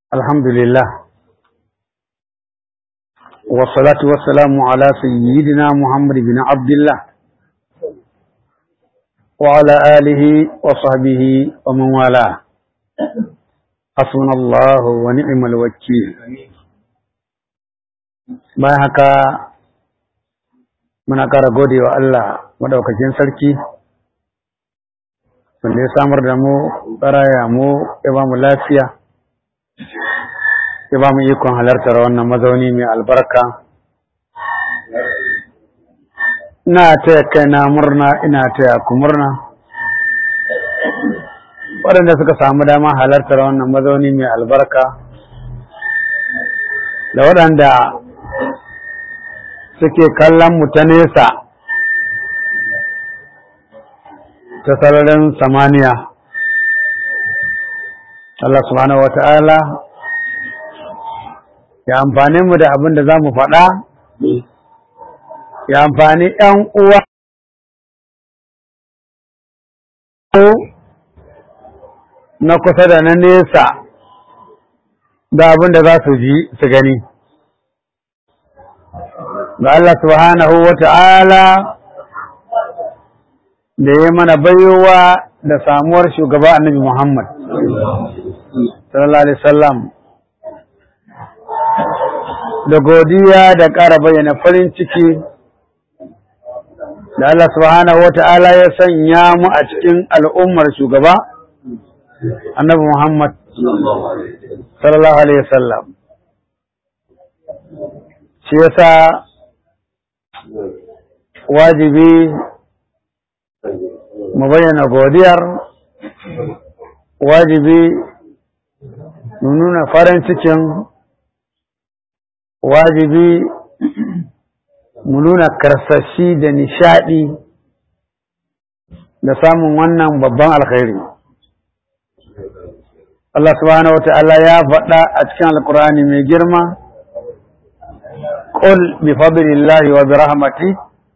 الحمد لله والصلاة والسلام على سيدنا محمد بن عبد الله وعلى آله وصحبه ومن والاه حسبنا الله ونعم الوكيل bayan haka muna ƙara gode wa Allah maɗaukakin sarki wanda ya samar da mu tsaraya mu ya ba mu lafiya ya ba mu ikon halartar wannan mazauni mai albarka ina taya kaina murna ina taya ku murna waɗanda suka samu dama halartar wannan mazauni mai albarka da waɗanda suke kallon mu ta nesa ta sararin samaniya Allah subhanahu wata'ala ya amfani mu da abin da za mu faɗa ya amfani ‘yan uwa na kusa da na nesa da abin da za su ji su gani ga Allah subhanahu wata'ala da ya mana baiwa da samuwar shugaba annabi Muhammad sallallahu alaihi wasallam da godiya da ƙara bayyana farin ciki da Allah subhanahu wata'ala ya sanya mu a cikin al'ummar shugaba annabi Muhammad sallallahu alaihi wasallam shi yasa wajibi mu bayyana godiyar wajibi mu nuna farin cikin wajibi mu nuna karsashi da nishadi da samun wannan babban alkhairi Allah subhanahu wa ta'ala ya faɗa a cikin alkur'ani mai girma قل بفضل الله وبرحمته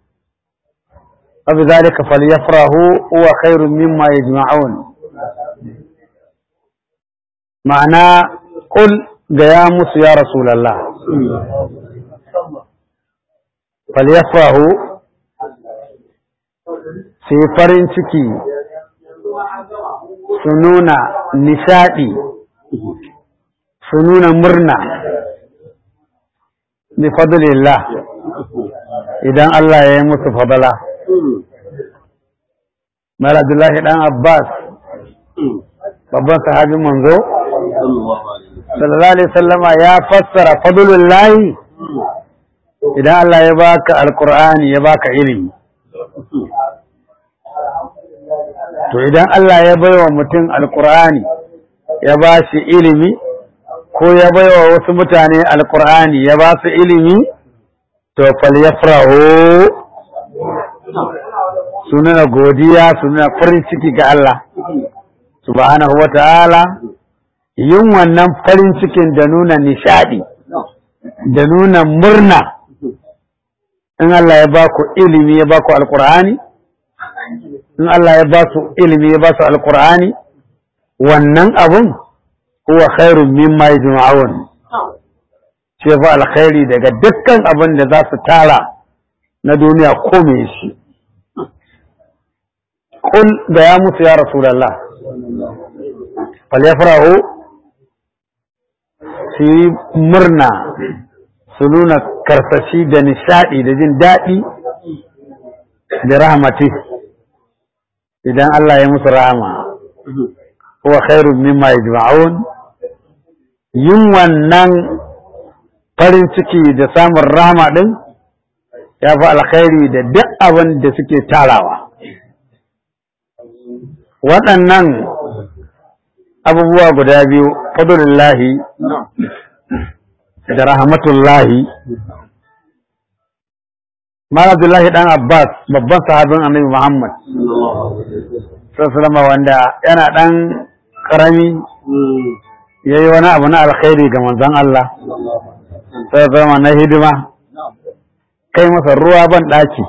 وبذلك فليفرحوا هو خير مما يجمعون معنى قل قيامس يا رسول الله فليفرحوا في farin ciki su nuna nishaɗi su nuna murna bi fadlillah idan Allah ya yi musu fadala Mara Abdullahi ɗan Abbas, babban sahabin manzo, sallallahu Alaihi sallama ya fassara fadulun layi idan Allah ya baka alkur'ani ya baka ilimi. To idan Allah ya baiwa mutum alkur'ani ya ba shi ilimi, ko ya baiwa wasu mutane alkur'ani ya ba su ilimi, to fal yafrahu su nuna godiya su nuna farin ciki ga Allah subhanahu wa ta'ala yin wannan farin cikin da nuna nishadi da nuna murna in Allah ya ba ku ilimi ya ba ku alkur'ani in Allah ya ba su ilimi ya ba su alkur'ani wannan abun huwa khairun mimma yajma'un ce fa alkhairi daga dukkan abin da za su tara na duniya ko me shi قل يا موسى يا رسول الله فليفرحوا في مرنا سنونا كرفشي da nishaɗi da jin daɗi da rahmati idan Allah ya musu rahama huwa khairun mimma yajma'un yin wannan farin ciki da samun rahama din ya fi alkhairi da duk abin da suke tarawa waɗannan abubuwa guda biyu fadulillahi da rahmatullahi Abdullahi ɗan Abbas babban sahabin annabi Muhammad sallama wanda yana ɗan ƙarami ya yi wani abu na alkhairi ga manzon Allah sallama na hidima kai masa ruwa ban ɗaki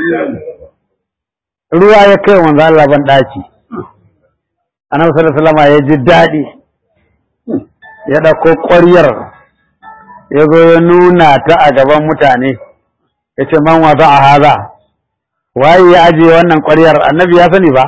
ruwa ya kai manzon Allah ban ɗaki annabi sallallahu alaihi wasallam ya ji daɗi ya ɗauko ƙwaryar ya zo ya nuna ta a gaban mutane ya ce man wa za a haza waye ya ajiye wannan ƙwaryar annabi ya sani ba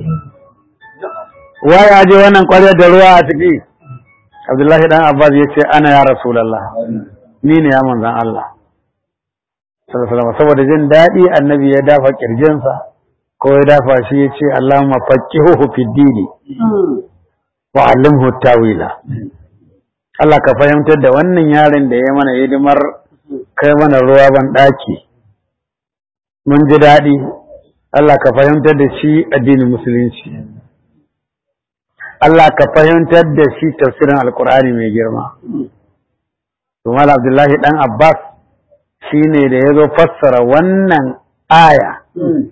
waye ya ajiye wannan ƙwaryar da ruwa a ciki abdullahi dan abbas ya ce ana ya rasulallah ni ne ya manzan allah saboda jin daɗi annabi ya dafa ƙirjinsa ko ya dafa shi ya ce allahumma faqihuhu fid dini wa allimhu tawila Allah ka fahimtar da wannan yaron da ya mana hidimar kai mana ruwa ban ɗaki mun ji daɗi Allah ka fahimtar da shi addinin musulunci Allah ka fahimtar da shi tafsirin alkur'ani mai girma Tumal Abdullahi ɗan Abbas shi ne da ya zo fassara wannan aya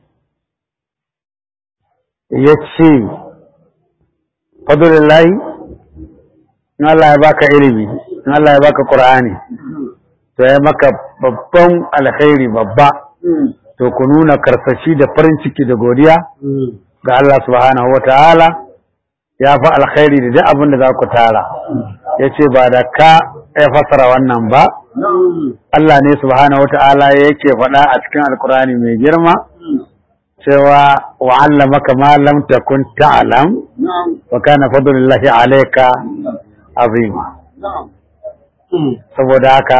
ya ce fadlullahi in Allah ya baka ilimi in Allah ya baka Qur'ani to ya maka babban alkhairi babba to ku nuna karsashi da farin ciki da godiya ga Allah subhanahu wata'ala ya fi alkhairi da duk abin da za ku tara ya ce ba da ka ya fasara wannan ba Allah ne subhanahu wata'ala yake faɗa a cikin alkurani mai girma cewa wa'allamaka ma lam takun ta'lam wa kana fadlullahi alayka azima saboda haka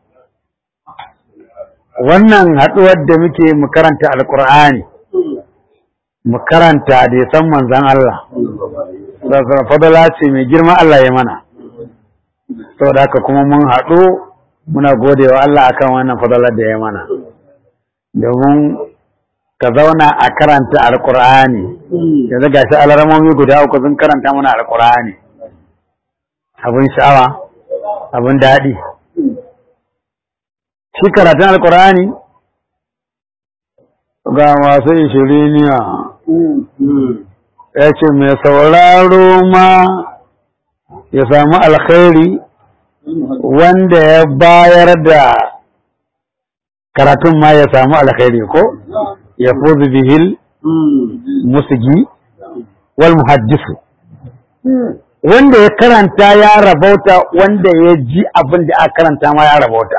wannan haɗuwar da muke mu karanta alkur'ani mu karanta da ya san manzan Allah fadala ce mai girma Allah ya mana saboda haka kuma mun haɗu muna gode wa Allah akan wannan fadalar da ya mana domin ka zauna a karanta alkur'ani yanzu ga shi alaramomi guda uku sun karanta mana alkur'ani abin sha'awa abin daɗi shi karatun alkur'ani ga masu ishiriniya ya ce mai sauraro ma ya samu alkhairi wanda ya bayar da karatun ma ya samu alkhairi ko ya fuzu bihil musigi wal muhaddisu wanda ya karanta ya rabauta wanda ya ji abin da aka karanta ma ya rabauta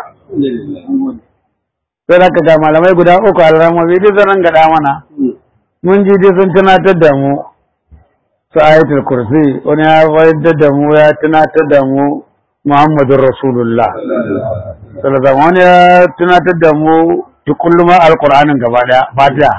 sai da ga malamai guda uku alramomi duk zan gada mana mun ji dai sun tunatar da mu su ayatul kursi wani ya wayar da mu ya tunatar da mu muhammadun rasulullah sallallahu wani ya tunatar da mu tukulluma alqur'anin gaba daya fatiha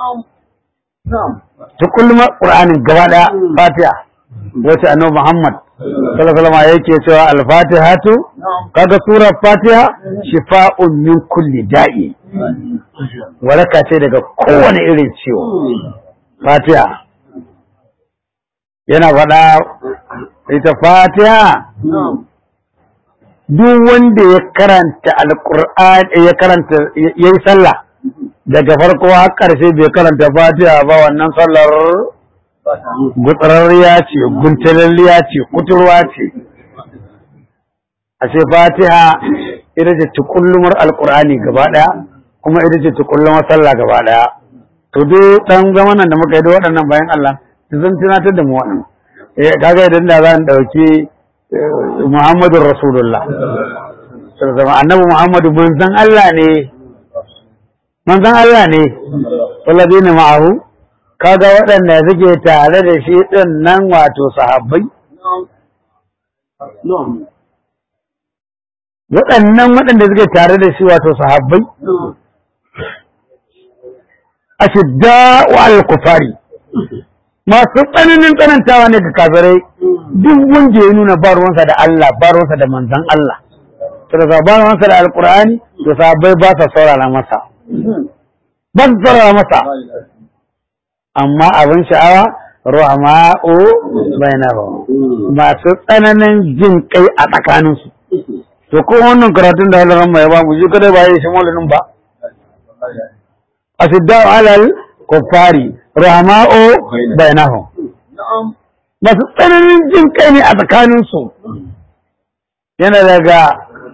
tukulluma qur'anin gaba daya fatiha wace annabi muhammad sallallahu alaihi yake cewa al-fatihatu kaga surar fatiha shifa'un min kulli da'i waraka ce daga kowane irin ciwo fatiha yana faɗa ita fatiha duk wanda ya karanta alqur'ani ya karanta yayi sallah daga farko har ƙarshe bai karanta fatiha ba wannan sallar gutsararriya ce guntalalliya ce kuturwa ce a ce fatiha ita ce tukullumar alkur'ani gaba daya kuma ita ce tukullumar sallah gaba daya to duk dan zamanan da muka yi da waɗannan bayan Allah zan tunatar da mu waɗannan eh kaga idan da zan dauki Muhammadu Rasulullah sallallahu annabi Muhammadu manzon Allah ne manzon Allah ne walladina ma'ahu kaga waɗanda suke tare da shi ɗin nan wato sahabbai waɗannan waɗanda suke tare da shi wato sahabbai a shidda wa al-kufari masu tsananin tsanantawa ne ga kafirai duk wanda ya nuna ba ruwansa da Allah ba ruwansa da manzan Allah saboda ba ruwansa da alkur'ani to sahabbai ba sa saurara masa ba su saurara masa amma abin sha'awa ruhama'u bainahum masu tsananin jin kai a tsakaninsu to ko wannan karatun da Allah mai ba mu ji kada ba yi shi maulidin ba asiddau alal kuffari ruhama'u bainahum masu tsananin jin kai ne a tsakaninsu yana daga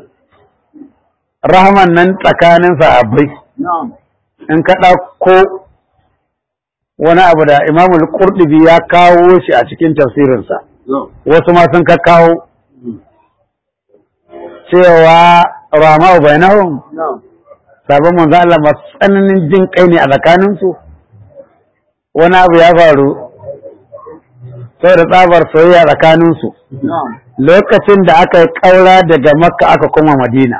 rahman nan tsakanin sahabbai in ka ɗauko wani abu da imamul qurtubi ya kawo shi a cikin tafsirinsa wasu ma sun ka kawo cewa rama bainahum na'am sabon manzo Allah masu tsananin jin kai ne a tsakaninsu wani abu ya faru saboda tsabar soyayya tsakaninsu na'am lokacin da aka yi ƙaura daga makka aka koma madina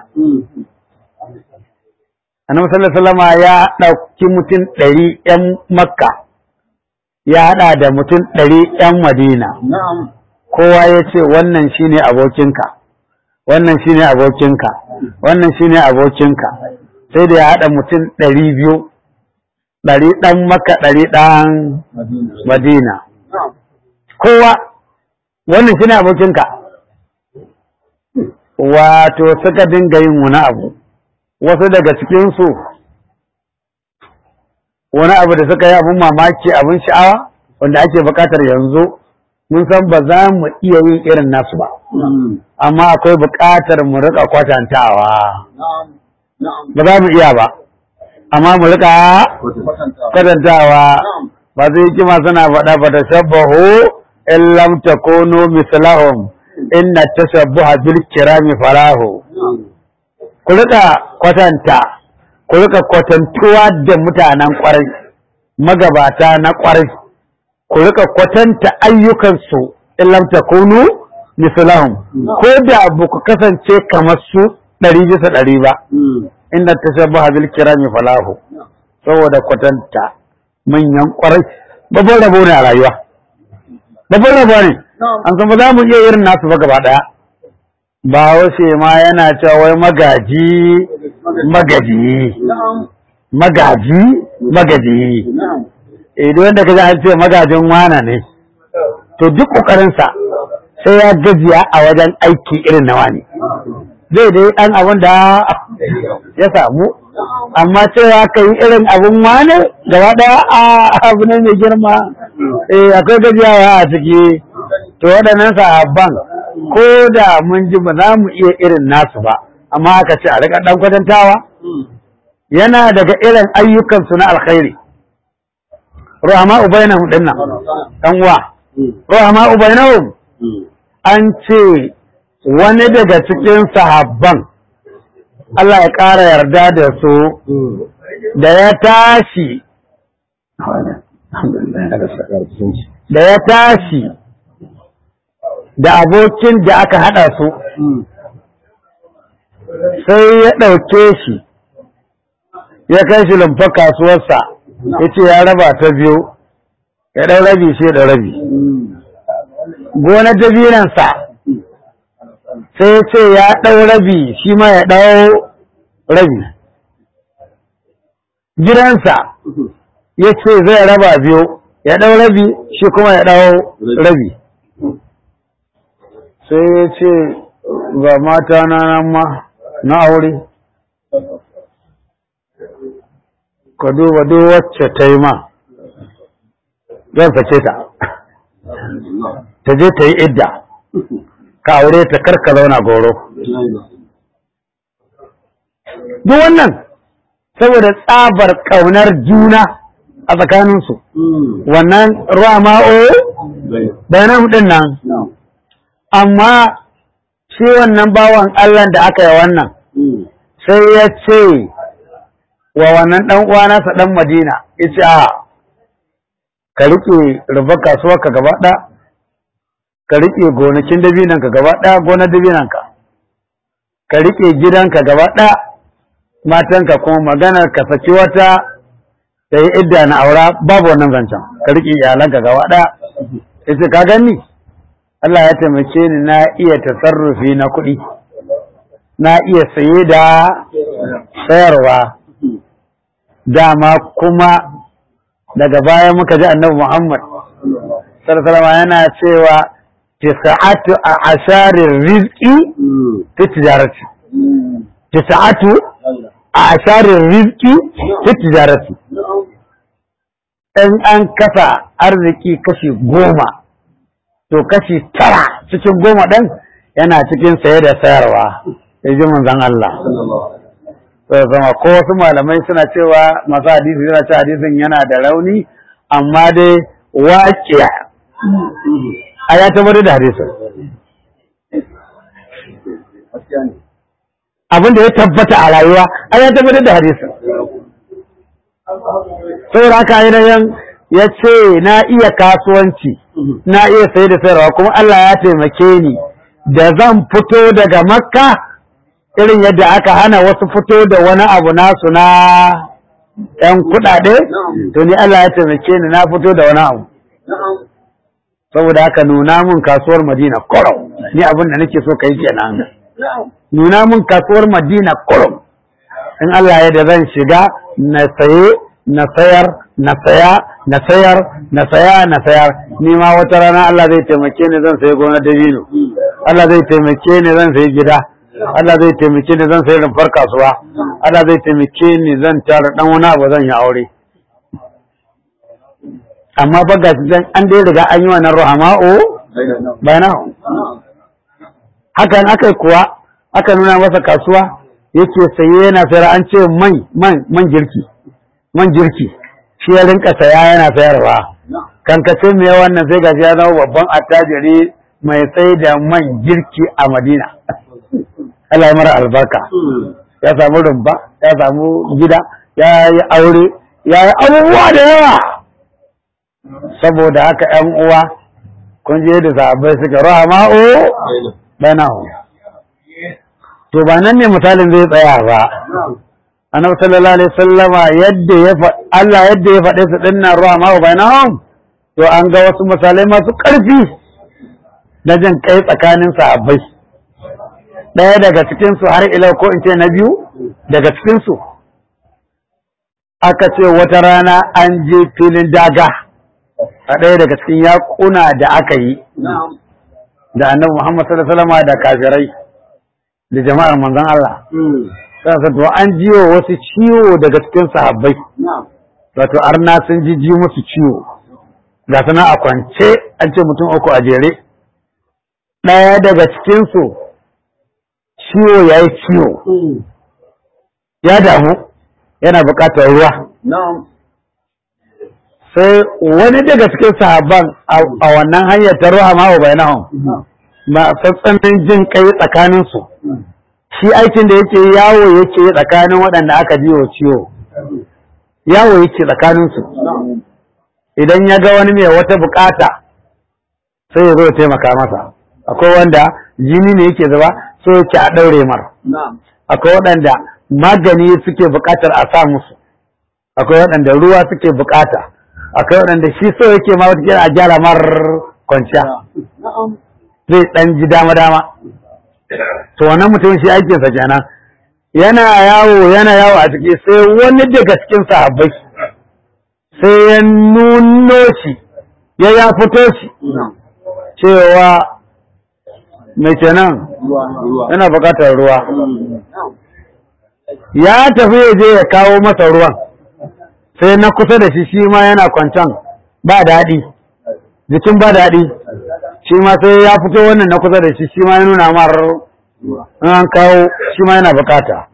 annabi sallallahu alaihi wasallam ya ɗauki mutum ɗari ƴan makka ya haɗa da mutum ɗari ƴan madina na'am kowa ya ce wannan shine abokinka wannan shine abokinka wannan shine abokinka sai da ya haɗa mutum ɗari biyu ɗari ɗan makka ɗari ɗan madina madina na'am kowa wannan shine abokinka wato suka dinga yin wani abu wasu daga cikinsu wani abu da suka yi abin mamaki abin sha'awa wanda ake buƙatar yanzu mun san ba za mu iya yin irin nasu ba amma akwai buƙatar mu riƙa kwatantawa na'am na'am ba za mu iya ba amma mu riƙa kwatanta kwatantawa na'am ba zai kima suna faɗa ba ta shabbahu in lam takunu mislahum inna tashabbuha bil kirami falahu na'am ku rika kwatanta ku rika kwatantuwa da mutanen kwarai magabata na kwarai ku rika kwatanta ayyukansu in lam takunu mislahum ko da ba ku kasance kamar su ɗari bisa ɗari ba inna tashabbuha bil kirami falahu saboda kwatanta manyan kwarai babban rabo ne a rayuwa babban rabo ne na'am an san ba za mu iya irin nasu ba gaba daya ba wace ma yana cewa wai magaji magaji na'am magaji magaji na'am idan wanda kaji an ce magajin wana ne to duk kokarinsa sai ya gajiya a wajen aiki irin na wani zai dai ɗan abin da ya samu amma cewa ka yi irin abin wane gaba ɗaya a abu ne mai girma eh akwai gajiyawa a ciki to waɗannan sahabban ko da mun ji ba za mu iya irin nasu ba amma aka ce a riƙa ɗan kwatantawa yana daga irin ayyukansu na alkhairi rahama ubainahum din nan ɗan uwa rahama ubainahum an ce wani daga cikin sahabban Allah ya ƙara yarda da su da ya tashi da ya tashi da abokin da aka haɗa su sai ya ɗauke shi ya kai shi lumfa kasuwarsa ya ce ya raba ta biyu ya ɗau rabi shi da rabi gonar dabinansa sai ya ce ya ɗau rabi shi ma ya ɗau rabi gidansa ya ce zai raba biyu ya ɗau rabi shi kuma ya ɗau rabi sai ya ce ga mata na nan ma na aure ka duba duk wacce ta yi ma zan sake ta ta je ta yi idda ka aure ta karka zauna goro duk wannan saboda tsabar ƙaunar juna a tsakaninsu wannan ruwa ma'o bayanan ɗin nan amma shi wannan bawan Allah da aka yi wannan sai ya ce wa wannan ɗan uwa nasa ɗan Madina ya ce a ka riƙe rubar kasuwar ka gaba ɗaya ka riƙe gonakin dabinan ka gaba ɗaya gonar dabinan ka ka riƙe gidanka gaba ɗaya matanka kuma maganar ka saki wata da yi idda na aura babu wannan zancen ka riƙe iyalanka gaba ɗaya ya ce ka gani Allah ya taimake ni na iya tasarrufi na kuɗi na iya saye da sayarwa dama kuma daga baya muka ji annabi Muhammad sallallahu yana cewa tisa'atu a asharir rizqi fi tijarati tisa'atu a asharir rizqi fi tijarati in an kasa arziki kashi goma to kashi tara cikin goma ɗin yana cikin saye da sayarwa ya ji manzan Allah sai zama ko wasu malamai suna cewa masu hadisi suna cewa hadisin yana da rauni amma dai waƙiya a ya tabbatar da hadisin abin da ya tabbata a rayuwa ai ya tabbatar da hadisin saboda haka ainihin ya ce na iya kasuwanci na iya sai da sayarwa kuma Allah ya taimake ni da zan fito daga makka irin yadda aka hana wasu fito da wani abu nasu na ‘yan kuɗaɗe to ni Allah ya taimake ni na fito da wani abu saboda haka nuna mun kasuwar madina korom ni abin da nake so ka yi kenan nuna mun kasuwar madina korom in Allah ya da zan shiga na saye na sayar na saya na sayar na saya na sayar ni ma wata rana Allah zai taimake ni zan sayi gonar dabino Allah zai taimake ni zan sayi gida Allah zai taimake ni zan sayi rumfar kasuwa Allah zai taimake ni zan tara dan wani abu zan yi aure amma ba ga dan an dai riga an yi wannan ruhama'u bayana hakan aka kuwa aka nuna masa kasuwa yake saye yana sayar an ce man man man girki man girki shi ya rinka saya yana sayarwa kankace me wannan sai gashi ya zama babban attajiri mai sai da man girki a Madina Allah ya mara albarka ya samu rumba ya samu gida ya yi aure ya yi abubuwa da yawa saboda haka ‘yan uwa kun je da sahabbai suka rahama'o banahu to ba nan ne misalin zai tsaya ba annabi sallallahu alaihi sallama yadda ya Allah yadda ya faɗe su dinnan rahama'o bainahum to an ga wasu misalai masu ƙarfi na jin kai tsakanin sahabbai ɗaya daga cikin su har ila ko in ce na biyu daga cikin su aka ce wata rana an je filin daga a ɗaya daga cikin yaƙuna da aka yi da annabi Muhammad sallallahu alaihi wasallam da kafirai da jama'ar manzon Allah sai to an jiwo wasu ciwo daga cikin sahabbai wato arna sun ji ji musu ciwo ga sana a kwance an ce mutum uku a jere ɗaya daga cikin su ciwo yayi ciwo ya damu yana buƙatar ruwa sai wani daga cikin sahabban a wannan hanyar ta ruwa ma'u bai nahun ba tsantsanin jin kai tsakaninsu shi aikin da yake yawo yake tsakanin waɗanda aka ji wa ciwo yawo yake tsakaninsu idan ya ga wani mai wata bukata sai ya zo ya taimaka masa akwai wanda jini ne yake zuba so yake a ɗaure mar akwai waɗanda magani suke bukatar a sa musu akwai waɗanda ruwa suke bukata akwai waɗanda shi so yake ma wata a gyara mar kwanciya zai ɗan ji dama-dama to wannan mutum shi aikinsa kenan yana yawo yana yawo a ciki sai wani daga cikin sahabbai sai ya nuno shi ya ya fito shi cewa mai kenan yana buƙatar ruwa ya tafi ya je ya kawo masa ruwan sai na kusa da shi shi ma yana kwancan ba daɗi jikin ba daɗi shi ma sai ya fito wannan na kusa da shi shi ma ya nuna mar an kawo shi ma yana bukata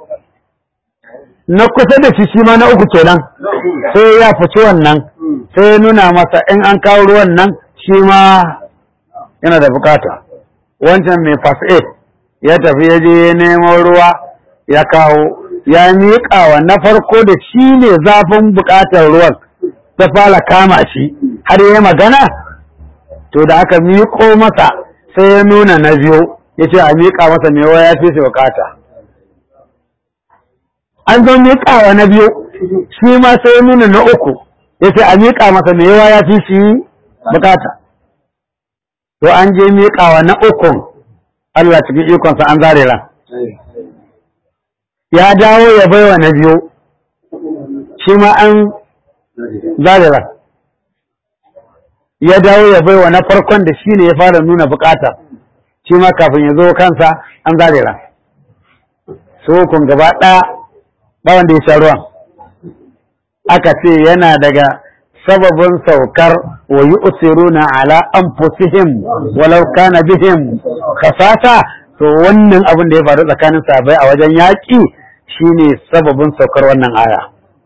na kusa da shi shi ma na uku kenan sai ya fice wannan sai ya nuna masa in an kawo ruwan nan shi ma yana da bukata wancan mai first ya tafi ya je ya nemo ruwa ya kawo ya miƙa wa na farko da shi ne zafin buƙatar ruwan ta fara kama shi har ya magana to da aka miƙo masa sai ya nuna na biyu ya ce a miƙa masa mai ya fi shi buƙata an zo miƙawa na biyu shi ma sai ya nuna na uku ya ce a miƙa masa mai ya fi shi buƙata to an je miƙawa na ukun Allah cikin ikonsa an zare ran ya dawo ya baiwa na biyu shi ma an zarira ya dawo ya baiwa na farkon da shi ne ya fara nuna bukata shi ma kafin ya zo kansa an zarira su kun gaba ɗaya ba wanda ya sha ruwan aka ce yana daga sababin saukar wa yi usiruna ala anfusihim walau kana bihim khasasa to wannan abin da ya faru tsakanin sahabbai a wajen yaƙi shine sababin saukar wannan aya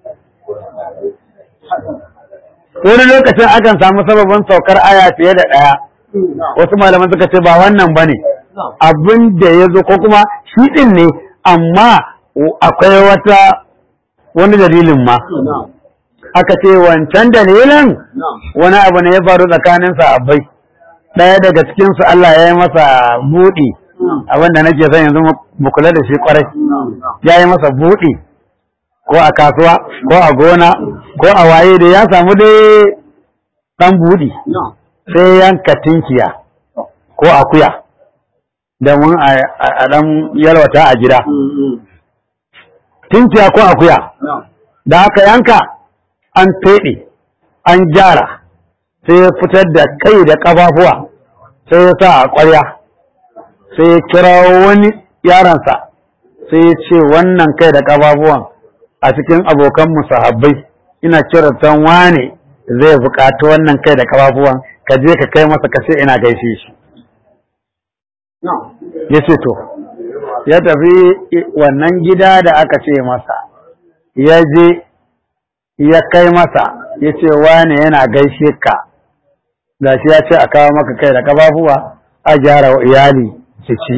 wani lokacin akan samu sababin saukar aya fiye da ɗaya wasu malaman suka ce ba wannan ba ne abin da ya zo ko kuma shi ɗin ne amma akwai wata wani dalilin ma na'am aka ce wancan dalilin na'am wani abu ne ya faru tsakanin sahabbai ɗaya daga cikinsu Allah ya yi masa buɗi abinda nake son yanzu mu- mu kula da shi kwarai na'am ya yi masa buɗi ko a kasuwa ko a gona ko a waye da ya samu dai ɗan buɗi na'am sai yanka tinkiya ko akuya domin a a- a ɗan yalwata a gida tinkiya ko akuya na'am da aka yanka an feɗe an gyara sai ya fitar da kai da ƙafafuwa sai ya sa a ƙwarya sai ya kira wani yaransa sai ya ce wannan kai da ƙafafuwan a cikin abokan musahabbai ina kiratan wane zai buƙaci wannan kai da ƙafafuwan ka je ka kai masa ka ce ina gaishe shi na'am ya ce to ya tafi wannan gida da aka ce masa ya je ya kai masa ya ce wane yana gaishe ka gashi ya ce a kawo maka kai da kafafuwa a gyara wa iyali su ci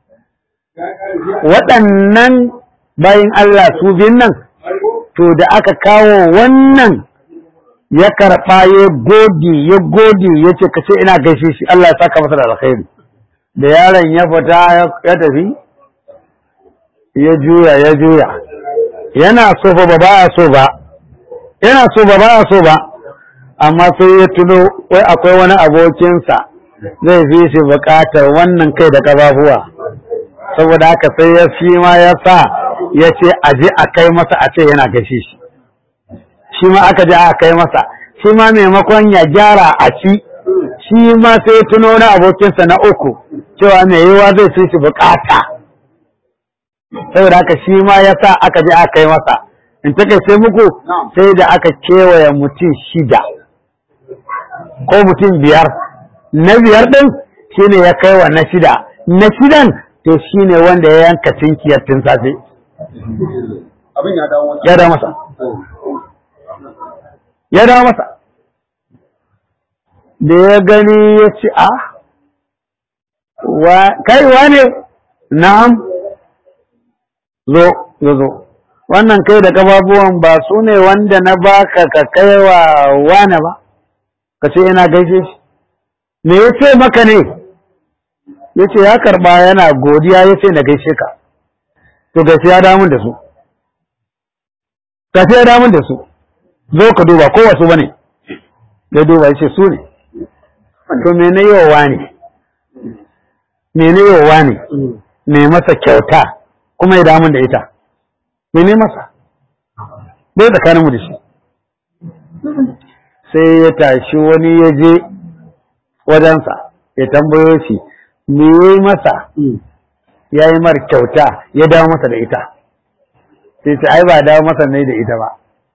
waɗannan bayin Allah su biyun nan to da aka kawo wannan ya karɓa ya gode ya gode ya ce ka ce ina gaishe shi Allah ya saka masa da alkhairi da yaron ya fita ya tafi ya juya ya juya yana so fa ba ba so ba yana so ba ba so ba amma sai ya tuno wai akwai wani abokinsa zai fi shi buƙatar wannan kai da ƙafafuwa saboda haka sai ya fi ma ya sa ya ce a je a kai masa a ce yana gashi shi shi ma aka je a kai masa shi ma maimakon ya gyara a ci shi ma sai ya tuno wani abokinsa na uku cewa mai yiwa zai fi shi buƙata saboda haka shi ma ya sa aka je aka kai masa in ta sai muku sai da aka kewaye mutum shida ko mutum biyar na biyar ɗin shi ne ya kai wa na shida na shidan to shi ne wanda ya yanka tinkiyar tun safe abin ya dawo wata ya dawo masa ya dawo masa da ya gani ya ce a wa kai wane na'am zo zo zo wannan kai da kafafuwan ba su ne wanda na baka ka kai wa wane ba ka ce yana gaishe shi me ya ce maka ne ya ce ya karba yana godiya ya ce na gaishe ka to gaishe ya damun da su gaishe ya damun da su zo ka duba ko wasu bane ya duba ya ce su ne to me na yi wa wane me na yi wa wane me masa kyauta kuma ya damun da ita mene masa bai tsakanin mu da shi sai ya tashi wani ya je wajensa ya tambayo shi me ya yi masa ya yi mar kyauta ya dawo masa da ita sai ce ai ba dawo masa ne da ita ba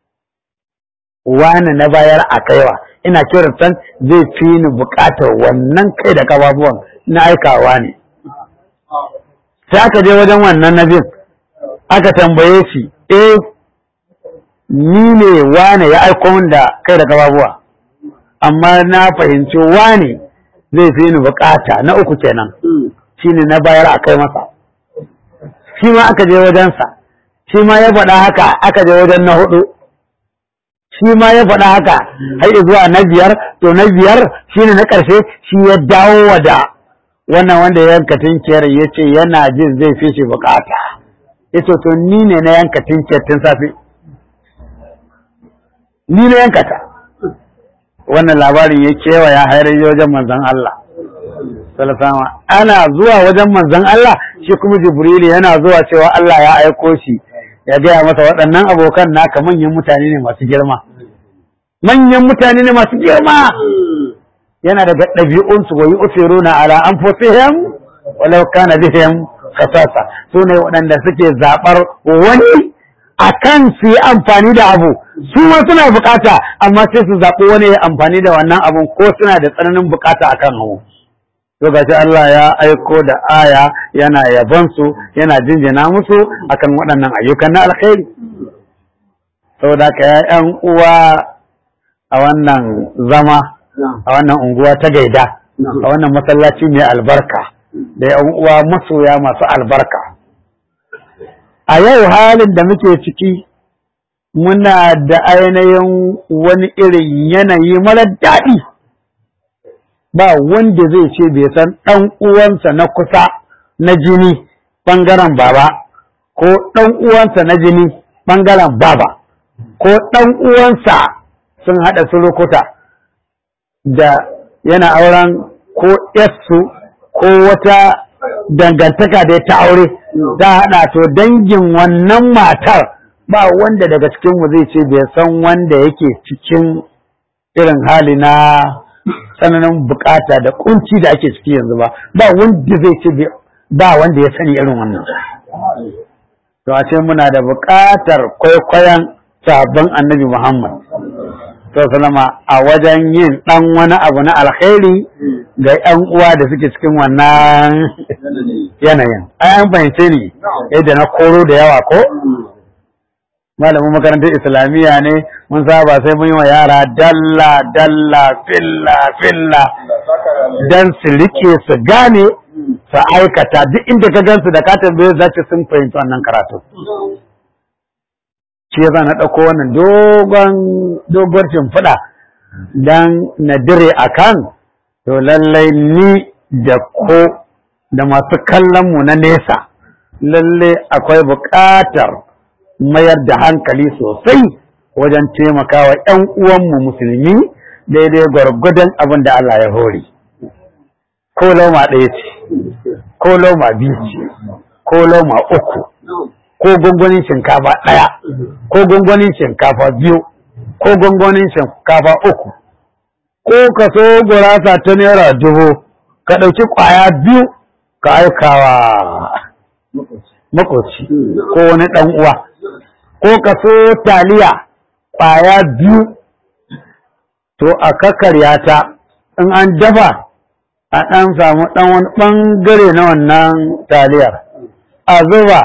wani na bayar a kaiwa ina kiratan zai fi ni bukatar wannan kai da kafafuwan na aikawa ne sai aka je wajen wannan nabin aka tambaye shi eh ni ne wane ya aiko min da kai da kafafuwa amma na fahimci wane zai fi ni bukata na uku kenan shine na bayar a kai masa shi ma aka je wajensa shi ma ya faɗa haka aka je wajen na hudu shi ma ya faɗa haka har zuwa na biyar to na biyar shine na ƙarshe shi ya dawo wa da wannan wanda ya yanka tinkiyar ya ce yana jin zai fi shi bukata ya ce to ni ne na yanka tinkiyar tun safe ni na yanka ta wannan labarin ya kewaya har wajen manzon Allah sallallahu ana zuwa wajen manzon Allah shi kuma Jibrilu yana zuwa cewa Allah ya aiko shi ya gaya masa waɗannan abokan naka manyan mutane ne masu girma manyan mutane ne masu girma yana daga ɗabi'unsu wa yu'thiruna ala anfusihim walau kana bihim khasasa su ne waɗanda suke zaɓar wani akan su yi amfani da abu su ma suna bukata amma sai su zaɓi wani ya amfani da wannan abun ko suna da tsananin bukata akan abu to gashi Allah ya aiko da aya yana yabon su yana jinjina musu akan waɗannan ayyukan na alkhairi saboda ka ya ƴan uwa a wannan zama a wannan unguwa ta gaida a wannan masallaci mai albarka da ƴan uwa masoya masu albarka a yau halin da muke ciki muna da ainihin wani irin yanayi mara daɗi ba wanda zai ce bai san ɗan uwansa na kusa na jini ɓangaren baba ko ɗan uwansa na jini ɓangaren baba ko ɗan uwansa sun haɗa surukuta da yana auren ko yassu ko wata dangantaka da ta aure ta haɗa to dangin wannan matar ba wanda daga cikinmu zai ce bai san wanda yake cikin irin hali na tsananin bukata da kunci da ake ciki yanzu ba ba wanda zai ce ba wanda ya sani irin wannan to a ce muna da bukatar kwaikwayon sabon annabi muhammad sallama a wajen yin ɗan wani abu na alkhairi ga ‘yan uwa da suke cikin wannan yanayin. Ai, an fahimce ni yadda na koro da yawa ko? Malamin makarantar Islamiyya ne mun saba sai mun yi wa yara dalla dalla filla filla don su rike su gane su aikata duk inda ka gansu da ka tambaye za sun fahimci wannan karatu. shi ya na ɗauko wannan dogon dogon shimfiɗa don na dire a kan to lallai ni da ko da masu kallon mu na nesa lallai akwai buƙatar mayar da hankali sosai wajen taimakawa 'yan uwanmu musulmi daidai gwargwadon abin da Allah ya hore ko lauma ɗaya ce ko lauma biyu ce ko lauma uku ko gwangwanin shinkafa ɗaya ko gwangwanin shinkafa biyu ko gwangwanin shinkafa uku ko ka so gurasa ta naira dubu ka ɗauki ƙwaya biyu ka aikawa makoci ko wani ɗan uwa ko ka so taliya ƙwaya biyu to a kakarya ta in an dafa a ɗan samu ɗan wani ɓangare na wannan taliyar a zuba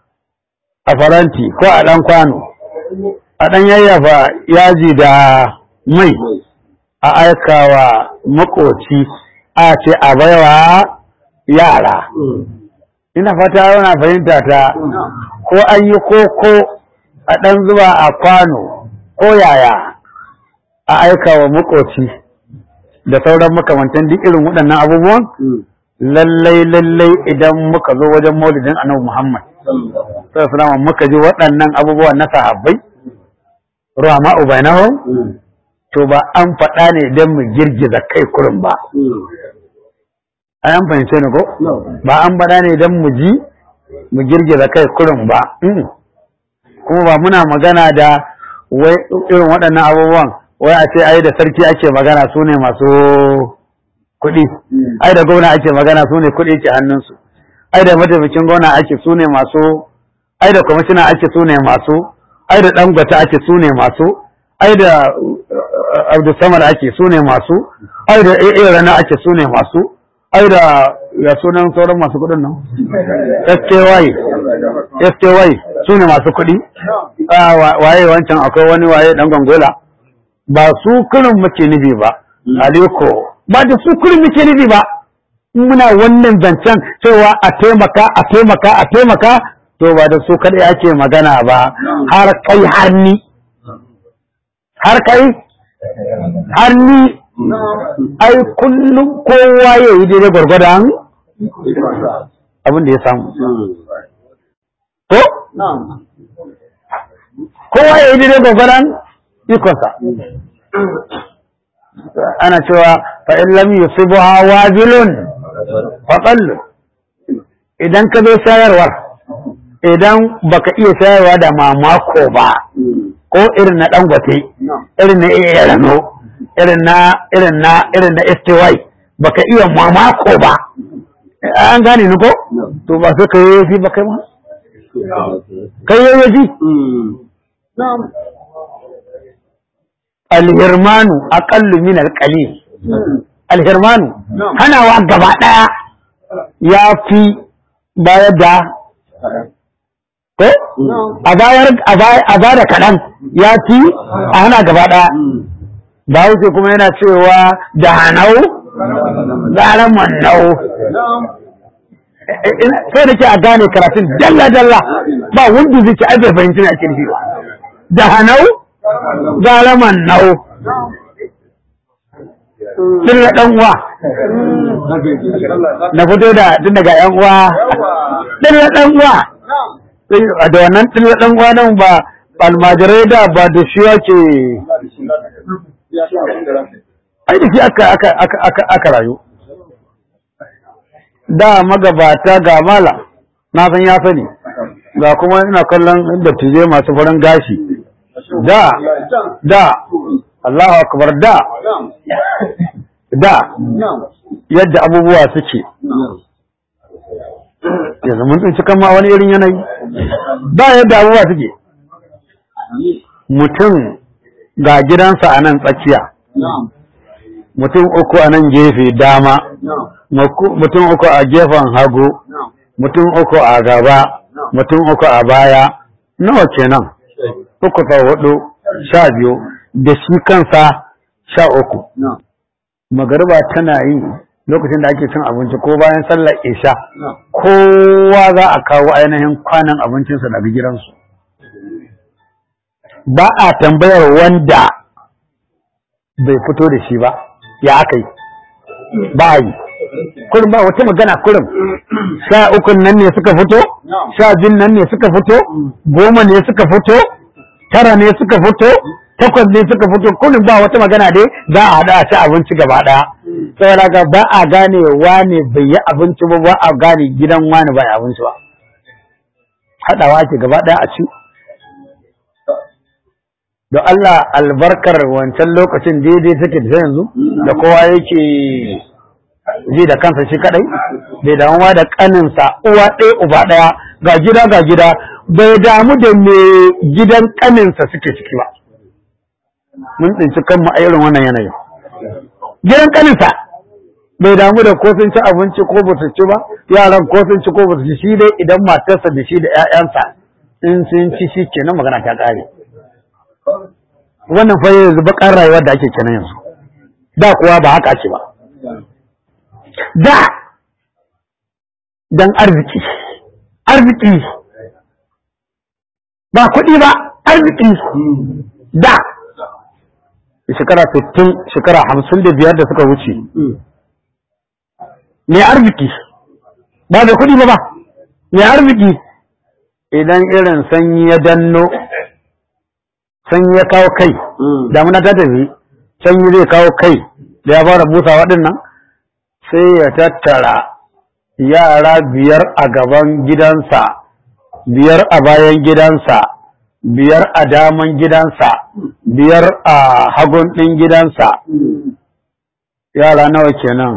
a faranti ko a ɗan kwano a ɗan yayyafa yaji da mai a aikawa makoci a ce a baiwa yara ina fata yana fahimta ta ko an yi koko a ɗan zuba a kwano ko yaya a aikawa makoci da sauran makamantan duk irin waɗannan abubuwan lallai lallai idan muka zo wajen maulidin annabi Muhammad sallallahu muka ji waɗannan abubuwan na sahabbai ruwa ubainahum to ba an faɗa ne don mu girgiza kai kurin ba ai an fahimce ni ko ba an faɗa ne don mu ji mu girgiza kai kurin ba kuma ba muna magana da wai irin waɗannan abubuwan wai a ce ai da sarki ake magana su ne masu kuɗi ai da gwamna ake magana su ne kuɗi ke hannunsu ai da mataimakin gwamna ake su ne masu ai da kwamishina ake su ne masu ai da ɗangwata ake su ne masu ai da abdulsamar ake su ne masu ai da iya rana ake su ne masu ai da ya sunan sauran masu kuɗin nan SKY SKY su ne masu kuɗi waye wancan akwai wani waye ɗan gongola ba su kurin muke nufi ba aliko ba da su kurin muke nufi ba muna wannan zancen cewa a taimaka a taimaka a taimaka to ba da su kaɗai ake magana ba har kai har ni har kai har ni ai kullum kowa ya yi daidai gwargwadon abin da ya samu ko kowa ya yi daidai gwargwadon ikonsa ana cewa fa'in lam yusibuha wazilun faƙallu idan ka zo shayarwar idan baka iya shayarwa da mamako ba ko irin na dangote irin na iya rano irin na irin na irin na STY baka iya mamako ba an gane ni ko to ba sai kai yafi ba kai ma kai yafi alhirmanu aqallu min alqalil alhirmanu hanawa gaba daya ya fi bayar da ko a bayar a ba da kaɗan ya fi a hana gaba ɗaya ba wuce kuma yana cewa da hanau gara mannau sai da ke a gane karatun dalla dalla ba wanda zai ce ai bai fahimci ne ake nufi ba da hanau gara man nau sun na dan uwa na fito da tun daga yan uwa din na dan uwa da wannan din na dan uwa nan ba almajirai da ba da shi yake ai da shi aka aka aka aka aka rayu da magabata ga mala na san ya sani ga kuma ina kallon dattijai masu farin gashi da da Allahu akbar da da yadda abubuwa suke yanzu mun tsinci kan ma wani irin yanayi da yadda abubuwa suke mutum ga gidansa a nan tsakiya mutum uku a nan gefe dama mutum uku a gefen hagu mutum uku a gaba mutum uku a baya nawa kenan uku sau hudu sha biyu da shi kansa sha uku magariba tana yi lokacin da ake cin abinci ko bayan sallar isha kowa za a kawo ainihin kwanan abincinsa daga gidansu ba a tambayar wanda bai fito da shi ba ya aka yi ba yi kurin ba wata magana kurin sha ukun nan ne suka fito sha biyun nan ne suka fito goma ne suka fito tara ne suka fito takwas ne suka fito kurin ba wata magana dai za a haɗa a ci abinci gaba ɗaya saboda ga ba a gane wane bai yi abinci ba ba a gane gidan wane bai abinci ba haɗawa ke gaba ɗaya a ci da Allah albarkar wancan lokacin daidai take da yanzu da kowa yake ji da kansa shi kadai bai damuwa da kaninsa uwa ɗaya uba ɗaya ga gida ga gida bai damu da me gidan kaninsa suke ciki ba mun tsinci kanmu a irin wannan yanayin gidan kaninsa bai damu da ko sun ci abinci ko ba su ci ba yaran ko sun ci ko ba su ci shi dai idan matarsa da shi da 'ya'yansa in sun ci shi kenan magana ta ƙare wannan fa yanzu bakar rayuwar da ake kenan yanzu da kuwa ba haka ake ba da dan arziki arziki ba kuɗi ba arziki da shekara 60 shekara 55 da suka wuce mai arziki ba da kuɗi ba ba mai arziki idan irin sanyi ya danno sanyi ya kawo kai damuna ta tafi sanyi zai kawo kai da ya fara busa waɗannan sai ya tattara yara biyar a gaban gidansa biyar a bayan gidansa biyar a daman gidansa biyar a hagun ɗin gidansa yara nawa kenan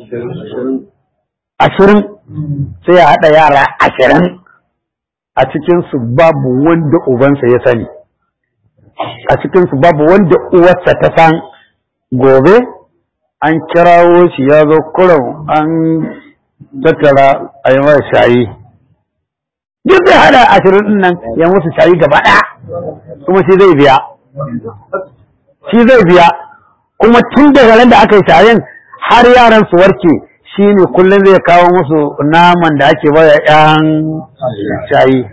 ashirin sai ya haɗa yara ashirin a cikinsu babu wanda ubansa ya sani a cikinsu babu wanda uwarsa ta san gobe an kirawo shi ya zo kurum an tattara a yi mara shayi duk zai hada ashirin din nan ya musu shayi gaba ɗaya kuma shi zai biya shi zai biya kuma tun daga ran da aka yi shayin har yaran su warke shi ne kullum zai kawo musu naman da ake baya yan shayi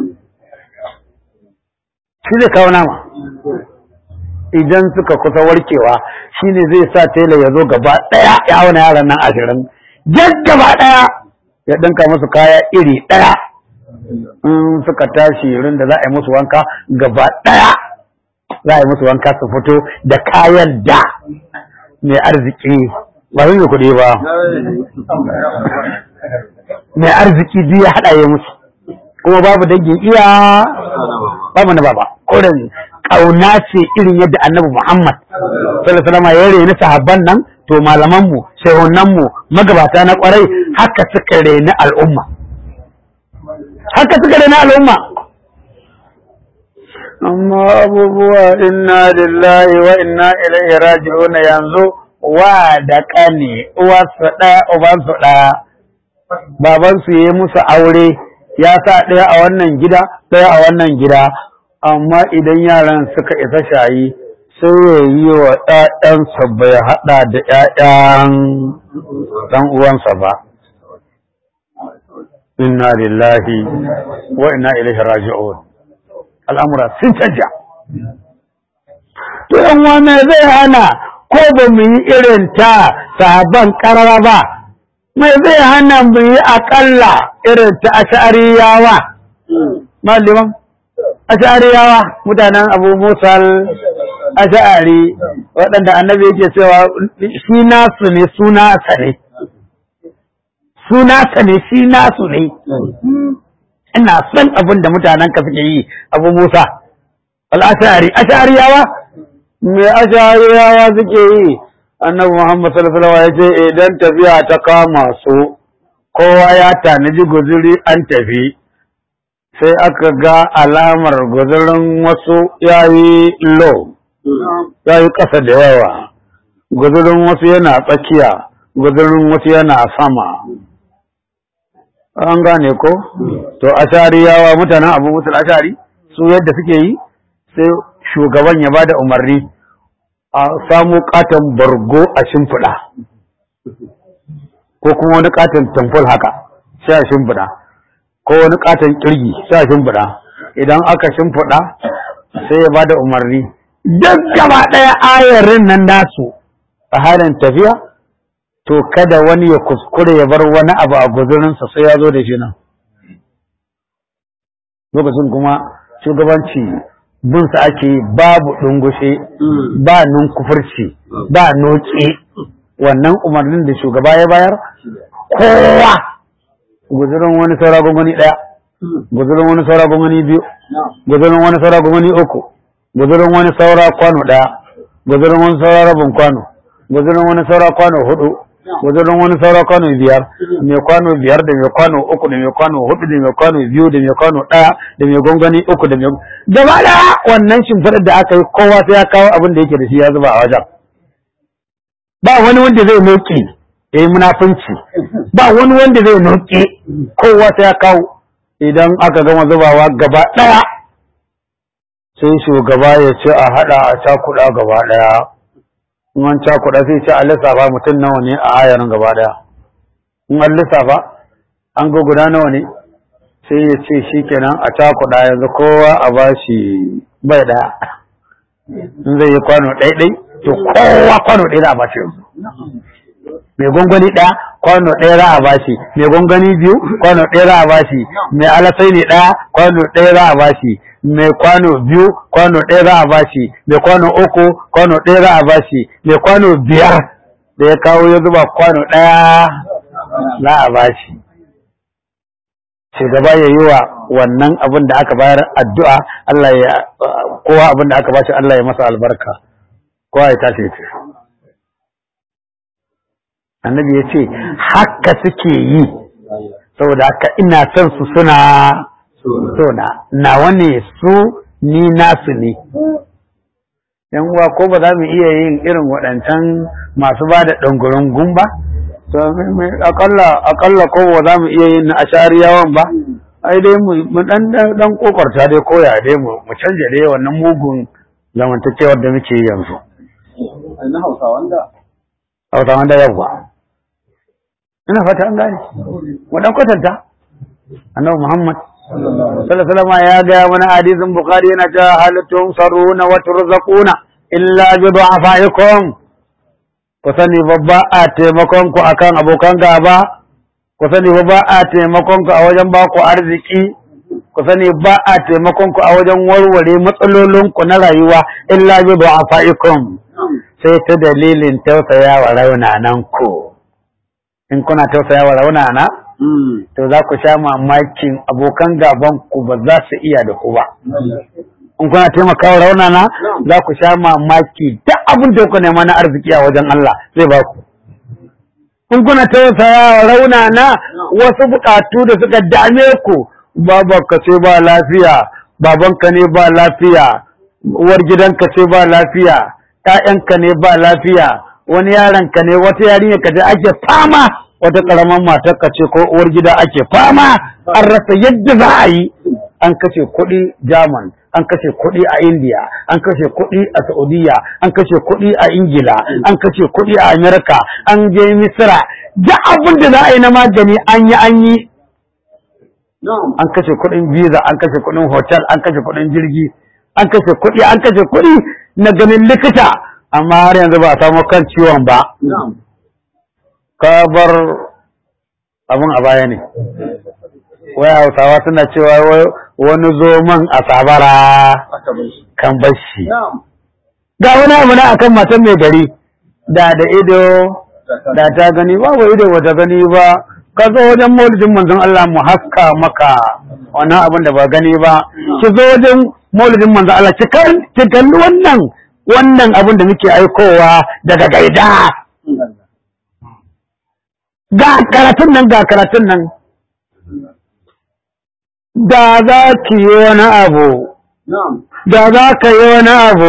shi zai kawo nama idan suka kusa warkewa shi ne zai sa tela ya zo gaba ɗaya ya auna yaran nan ashirin jan gaba ɗaya ya ɗinka musu kaya iri ɗaya in suka tashi rin da za a yi musu wanka gaba ɗaya za a yi musu wanka su fito da kayan da mai arziki ba zai yi kuɗi ba mai arziki duk ya haɗa ya musu kuma babu dangin iya babu na baba kurin ƙauna ce irin yadda annabi Muhammad sallallahu alaihi ya reni sahabban nan to malaman mu shehunan mu magabata na kwarai haka suka reni al'umma haka suka reni al'umma amma abubuwa inna lillahi wa inna ilaihi raji'un yanzu wa da kane uwarsu ɗaya ubansu ɗaya babansu ya yi musu aure ya sa ɗaya a wannan gida ɗaya a wannan gida amma idan yaran suka isa shayi sai ya yi wa ‘ya'yansa bai haɗa da ‘ya'yan ɗan uwansa ba inna lillahi wa inna ilaihi raji'un al'amura sun canja to yan wane zai hana ko ba mu yi irin ta sahaban karara ba mai zai hana mu yi akalla irin ta ashariyawa maliman ashariyawa mutanen abu musal ashari waɗanda annabi yake cewa shi nasu ne suna sa ne suna sa ne shi nasu ne ina son abin da mutanen ka suke yi abu musa al'ashari ashariyawa me ashariyawa suke yi annabi muhammad sallallahu alaihi wasallam ya ce idan tafiya ta kama su kowa ya tanaji guzuri an tafi sai aka ga alamar guzurin wasu yayi low yayi ƙasa da yawa guzurin wasu yana tsakiya guzurin wasu yana sama an gane ko to ashariyawa mutanen abu musul ashari su yadda suke yi sai shugaban ya bada umarni a samu katon bargo a shimfiɗa ko kuma wani katon tamfol haka sai a shimfiɗa ko wani katon kirgi sai a shimfiɗa idan aka shimfiɗa sai ya bada umarni duk gaba ɗaya ayarin nan nasu a halin tafiya to kada wani ya kuskure ya bar wani abu a guzurinsa sai ya zo da shi nan lokacin kuma shugabanci binsa ake babu ɗungushe ba nunkufurci ba noke wannan umarnin da shugaba ya bayar kowa guzurin wani saura gwamnati ɗaya guzurin wani saura gwamnati biyu guzurin wani saura gwamnati uku guzurin wani saura kwano ɗaya guzurin wani saura rabin kwano guzurin wani saura kwano hudu wajen wani saura kwano biyar mai kwano biyar da mai kwano uku da mai kwano hudu da mai kwano biyu da mai kwano ɗaya da mai gwangwani uku da mai gaba da wannan shimfiɗar da aka yi kowa sai ya kawo abin da yake da shi ya zuba a wajen ba wani wanda zai noke ya yi munafunci ba wani wanda zai noke kowa sai ya kawo idan aka gama zubawa gaba ɗaya sai shugaba ya ce a haɗa a cakuɗa gaba ɗaya in an cakuɗa sai ce a lissafa mutum nawa ne a ayarin gaba ɗaya in an lissafa an ga guda nawa ne sai ya ce shi kenan a cakuɗa yanzu kowa a ba shi bai ɗaya in zai yi kwano ɗaiɗai to kowa kwano ɗaya za a ba shi yanzu mai gwangwani ɗaya kwano ɗaya za a ba shi mai gwangwani biyu kwano ɗaya za a ba shi mai alasai ne ɗaya kwano ɗaya za a ba shi mai kwano biyu kwano ɗaya za a bashi mai kwano uku kwano ɗaya za a bashi mai kwano biyar da ya kawo ya zuba kwano ɗaya za a bashi shugaba ya yi wa wannan abin da aka bayar addu'a Allah ya kowa abin da aka bashi Allah ya masa albarka kowa ya tashi ce annabi ya ce haka suke yi saboda haka ina son su suna sona nawa ne su ni nasu ne yan uwa ko ba za mu iya yin irin waɗancan masu ba da ɗangurungun ba to akalla akalla ko ba za mu iya yin na ashariyawan ba ai dai mu dan dan kokarta dai koya dai mu mu canja dai wannan mugun zamantakewar da muke yi yanzu ai na hausawan da hausawan da yawa ina fata an gane mu dan kwatanta annabi muhammad sallallahu ya gaya mana hadisin bukhari yana ta halittun saruna wa turzaquna illa bi du'afaikum ku sani babba a taimakon ku akan abokan gaba ku sani babba a taimakon ku a wajen ba ku arziki ku sani ba a taimakon ku a wajen warware matsalolin ku na rayuwa illa bi du'afaikum sai ta dalilin tausaya wa raunanan ku in kuna tausaya wa raunana to za ku sha mamakin abokan gaban ku ba za su iya da ku ba. In kuna taimakawa raunana za ku sha mamaki duk abin da ku nema na arziki a wajen Allah zai ba ku. In kuna tausaya raunana wasu bukatu da suka dame ku babanka ce ba lafiya, babanka ne ba lafiya, uwar gidanka ce ba lafiya, ‘ya'yanka ne ba lafiya, wani yaronka ne wata yarinya ka ake fama wata ƙaramin matarka ce ko uwar gida ake fama an rasa yadda za a yi an kashe kuɗi German an kashe kuɗi a India an kashe kuɗi a Saudiya an kashe kuɗi a Ingila an kashe kuɗi a Amerika an je Misira duk abin da za a yi na magani an yi an yi an kashe kuɗin visa an kashe kuɗin hotel an kashe kuɗin jirgi an kashe kuɗi an kashe kuɗi na ganin likita amma har yanzu ba a samu kan ciwon ba ka bar abin a baya ne wai hausawa suna cewa wani zoman a sabara kan bashi ga wani abu na akan matan mai gari da da ido da ta gani ba wa ido wata gani ba ka zo wajen maulidin manzon Allah mu haska maka wannan abin da ba gani ba ki zo wajen maulidin manzon Allah ki kalli wannan wannan abin da muke aikowa daga gaida ga karatun nan ga karatun nan da za ki yi wani abu da za ka yi wani abu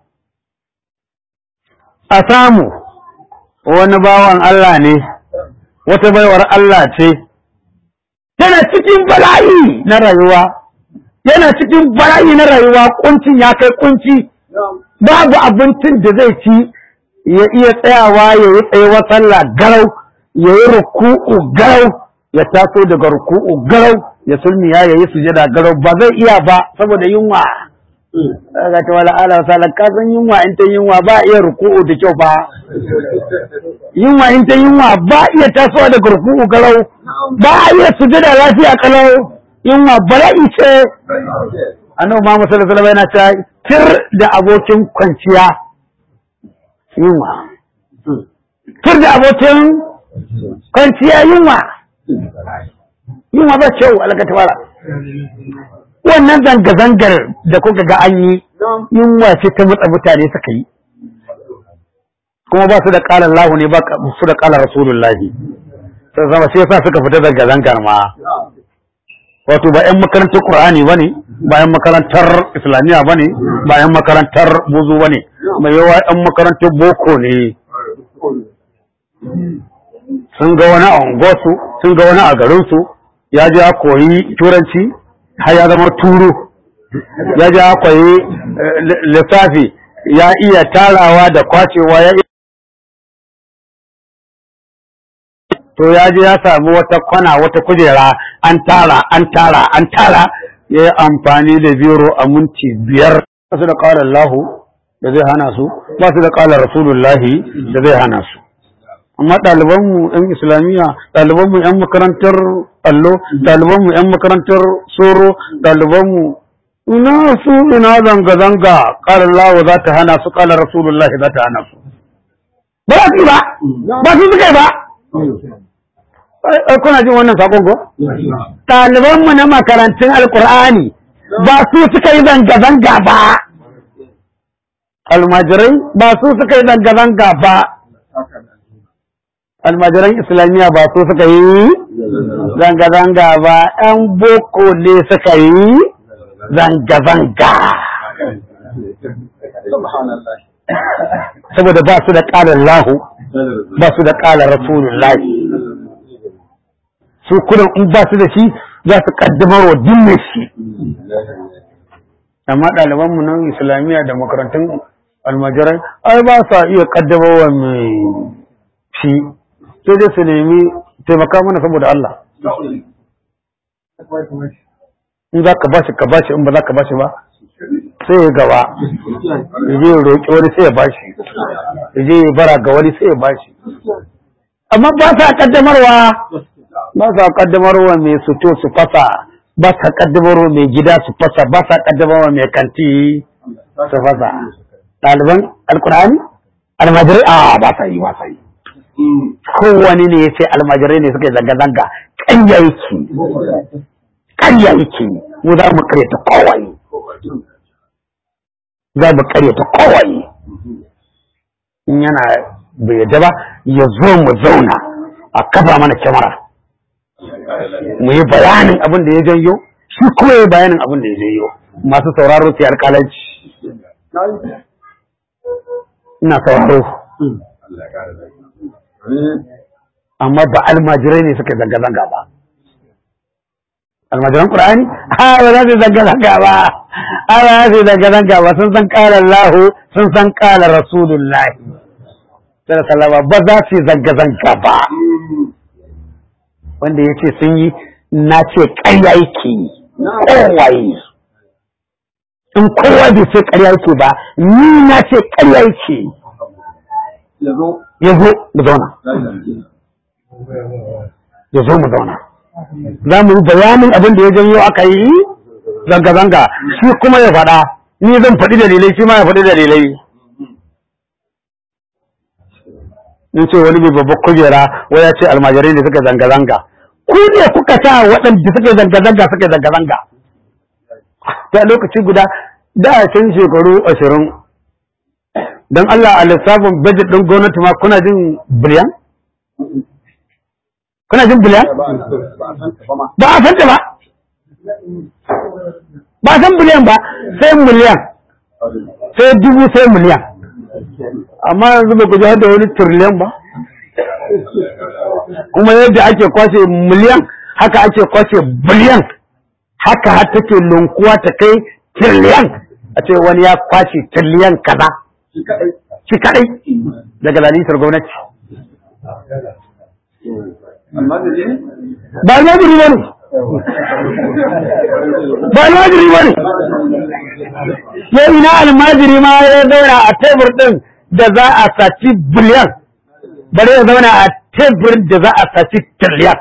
a samu wani bawan Allah ne wata baiwar Allah ce yana cikin bala'i na rayuwa yana cikin bala'i na rayuwa kuncin ya kai kunci babu abincin da zai ci ya iya tsayawa ya yi tsayuwar sallah garau ya yi ruku'u garau ya taso daga ruku'u garau ya sulmiya ya yi sujada garau ba zai iya ba saboda yunwa ga ta wala ala sala ka san yunwa in ta yunwa ba iya ruku'u da kyau ba yunwa in ta yunwa ba iya tasowa daga ruku'u garau ba iya sujada lafiya kalau yunwa bala'i ce annabi Muhammad sallallahu alaihi wasallam yana cewa tir da abokin kwanciya yunwa tir da abokin kwanciya yunwa yunwa ba kyau alaka tabara wannan zanga-zangar da kuka ga an yi yunwa ce ta matsa mutane suka yi kuma ba su da ƙalar lahu ne ba su da ƙalar rasulullahi sai zama shi yasa suka fita zanga-zangar ma wato ba 'yan makarantar Qur'ani ba ne ba 'yan makarantar Islamiyya ba ne ba 'yan makarantar buzu ba ne mai yawa 'yan makarantar boko ne sun ga wani a unguwarsu sun ga wani a garinsu ya je ya koyi turanci har ya zama turu ya je ya koyi lissafi ya iya tarawa da kwacewa ya to ya je ya samu wata kwana wata kujera an tara an tara an tara ya yi amfani da biro a minti biyar ba su da ƙalar lahu da zai hana su ba su da ƙalar rasulullahi da zai hana su amma ɗalibanmu 'yan islamiyya ɗalibanmu 'yan makarantar allo ɗalibanmu 'yan makarantar soro ɗalibanmu ina su ina zanga-zanga ƙalar lawa za ta hana su ƙalar rasulullahi za ta hana su ba za su yi ba ba su suka yi ba ai kuna jin wannan sakon ko ɗalibanmu na makarantun alkur'ani ba su suka yi zanga-zanga ba almajirai ba su suka yi zanga-zanga ba almajiran islamiyya ba su suka yi zanga-zanga ba ‘yan boko ne suka yi zanga-zanga saboda ba su da ƙalar lahu ba su da ƙalar rasulullahi su kudan in ba su da shi za su kaddamar wa dinne shi amma ɗalibanmu nan islamiyya da makarantun almajirai ai ba sa iya kaddamar wa mai shi sai dai su nemi taimaka mana saboda Allah in za ka bashi ka bashi in ba za ka bashi ba sai ya gaba ya je ya roƙi wani sai ya bashi ya je ya bara ga wani sai ya bashi amma ba sa kaddamarwa ba sa kaddamarwa mai suto su fasa ba sa kaddamarwa mai gida su fasa ba sa kaddamarwa mai kanti su fasa ɗaliban alkur'ani almajirai a ba sa yi ba sa yi kowane ne ya ce almajirai ne suka yi zanga-zanga ƙarya yake ƙarya yake mu za mu karyata kowai za mu karyata kowai in yana bai yadda ba ya zo mu zauna a kafa mana kyamara mu yi bayanin abin da ya janyo shi kuma ya bayanin abin da ya janyo masu sauraro su alƙalanci ina sauraro amma ba almajirai ne suka zanga-zanga ba almajiran ƙur'ani a ba za su zanga-zanga ba a ba za su zanga-zanga ba sun san ƙalar lahu sun san ƙalar rasulullahi sai salama ba za su zanga-zanga ba wanda ya ce sun yi na ce ƙarya yake yi kowaye in kowa bai ce ƙarya yake ba ni na ce ƙarya yake yi ya zo ya zo mu zauna ya zo mu zauna za mu yi bayanin abin da ya janyo aka yi zanga-zanga shi kuma ya faɗa ni zan faɗi dalilai shi ma ya faɗi dalilai in ce wani mai babbar kujera waya ce almajirai da suka zanga-zanga ku ne kuka sa waɗanda suka zanga-zanga suka zanga-zanga ta lokaci guda da can shekaru ashirin don Allah a lissafin budget ɗin gwamnati ma kuna jin biliyan? kuna jin biliyan? ba a san ta ba ma ba a san ba ba a san biliyan ba sai miliyan sai dubu sai miliyan amma yanzu ba ku ji da wani tiriliyan ba kuma yadda ake kwashe miliyan haka ake kwashe biliyan haka har take lunkuwa ta kai tiriliyan a ce wani ya kwashe tiriliyan kaza shi kaɗai shi kadai daga lalisar gwamnati amma da ne ba almajiri ba ne ba almajiri ba ne ya ina almajiri ma ya zauna a tebur din da za a saci biliyan bare ya zauna a tebur da za a saci tiriliyan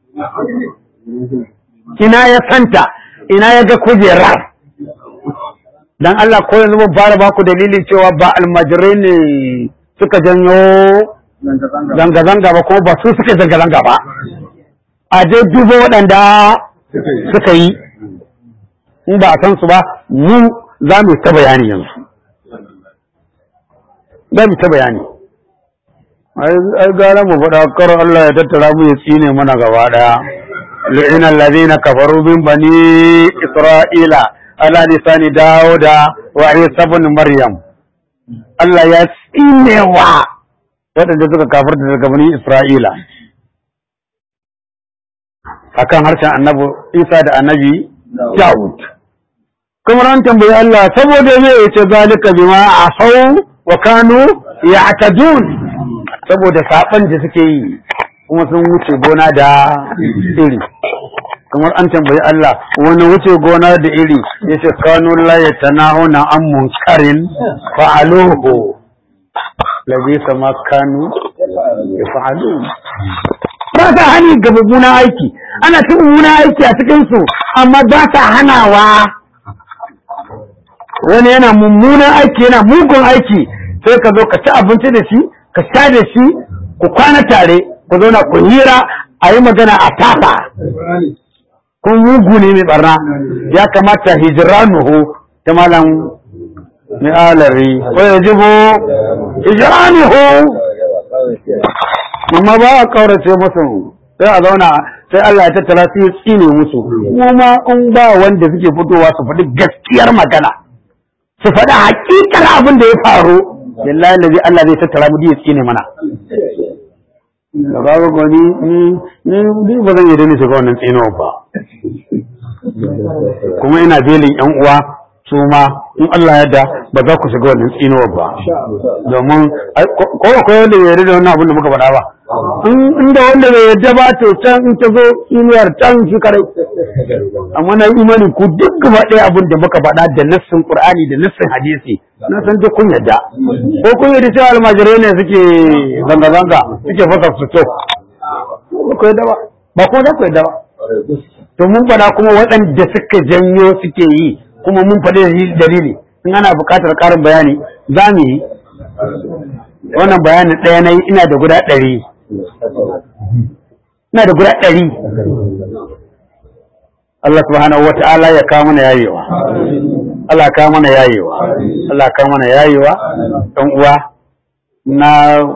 ina ya santa ina ya ga kujerar dan Allah ko yanzu mun fara baku dalilin cewa ba almajirai ne suka janyo zanga-zanga zanga-zanga ba ko ba su suka zanga-zanga ba a je duba waɗanda suka yi in ba a san su ba mu za mu ta bayani yanzu za mu ta bayani ai gara mu faɗa kar Allah ya tattara mu ya tsine mana gaba ɗaya lu'ina allazina kafaru min bani isra'ila ala lisani dauda wa isa ibn maryam Allah ya tsinewa waɗanda suka kafarta daga bani Isra'ila akan harshen annabi Isa da annabi Dawud. Kuma ran tambayi Allah saboda me yace zalika bima asau wa kanu ya'tadun saboda saban da suke yi kuma sun wuce gona da iri. kamar an tambayi Allah wani wuce gona da iri yace kanu la yatanahuna an munkarin fa'aluhu labisa ma kanu yaf'alun ba ta hani ga mummunan aiki ana cin mummunan aiki a cikin su amma ba ta hanawa wani yana mummunan aiki yana mugun aiki sai ka zo ka ci abinci da shi ka sha da shi ku kwana tare ku zauna ku hira a yi magana a tafa kun mugu ne mai barna ya kamata hijiranuhu ta malam mai alari ko ya jibo hijiranuhu amma ba a kaurace musu sai a zauna sai Allah ya tattara su ya tsine musu kuma in ba wanda suke fitowa su faɗi gaskiyar magana su faɗi hakikar abin da ya faru billahi lazi Allah zai tattara mu ya tsine mana da babu gani ni ni ni ba zan yi dani shiga wannan tsinuwa ba kuma ina belin yan uwa su ma in Allah ya da ba za ku shiga wannan tsinuwa ba domin ai, ko ko akwai wanda bai yarda da wannan abin da muka faɗa ba in inda wanda bai yarda ba to can in ta zo tsinuwar can shi kare amma na yi imani ku duk gaba ɗaya abin da muka faɗa da nassin Qur'ani da nassin hadisi na san duk kun yarda ko kun yarda cewa almajirai ne suke zanga-zanga suke fasa su to ba ku yarda ba ba kuma za ku yarda ba to mun faɗa kuma waɗanda suka janyo suke yi kuma mun faɗi dalili- dalili in ana buƙatar ƙarin bayani za mu yi wannan bayanin ɗaya na yi ina da guda ɗari ina da guda ɗari Allah subhanahu wa ta'ala ya kawo mana yayewa Allah kawo mana yayewa Allah kawo mana yayewa ɗan uwa na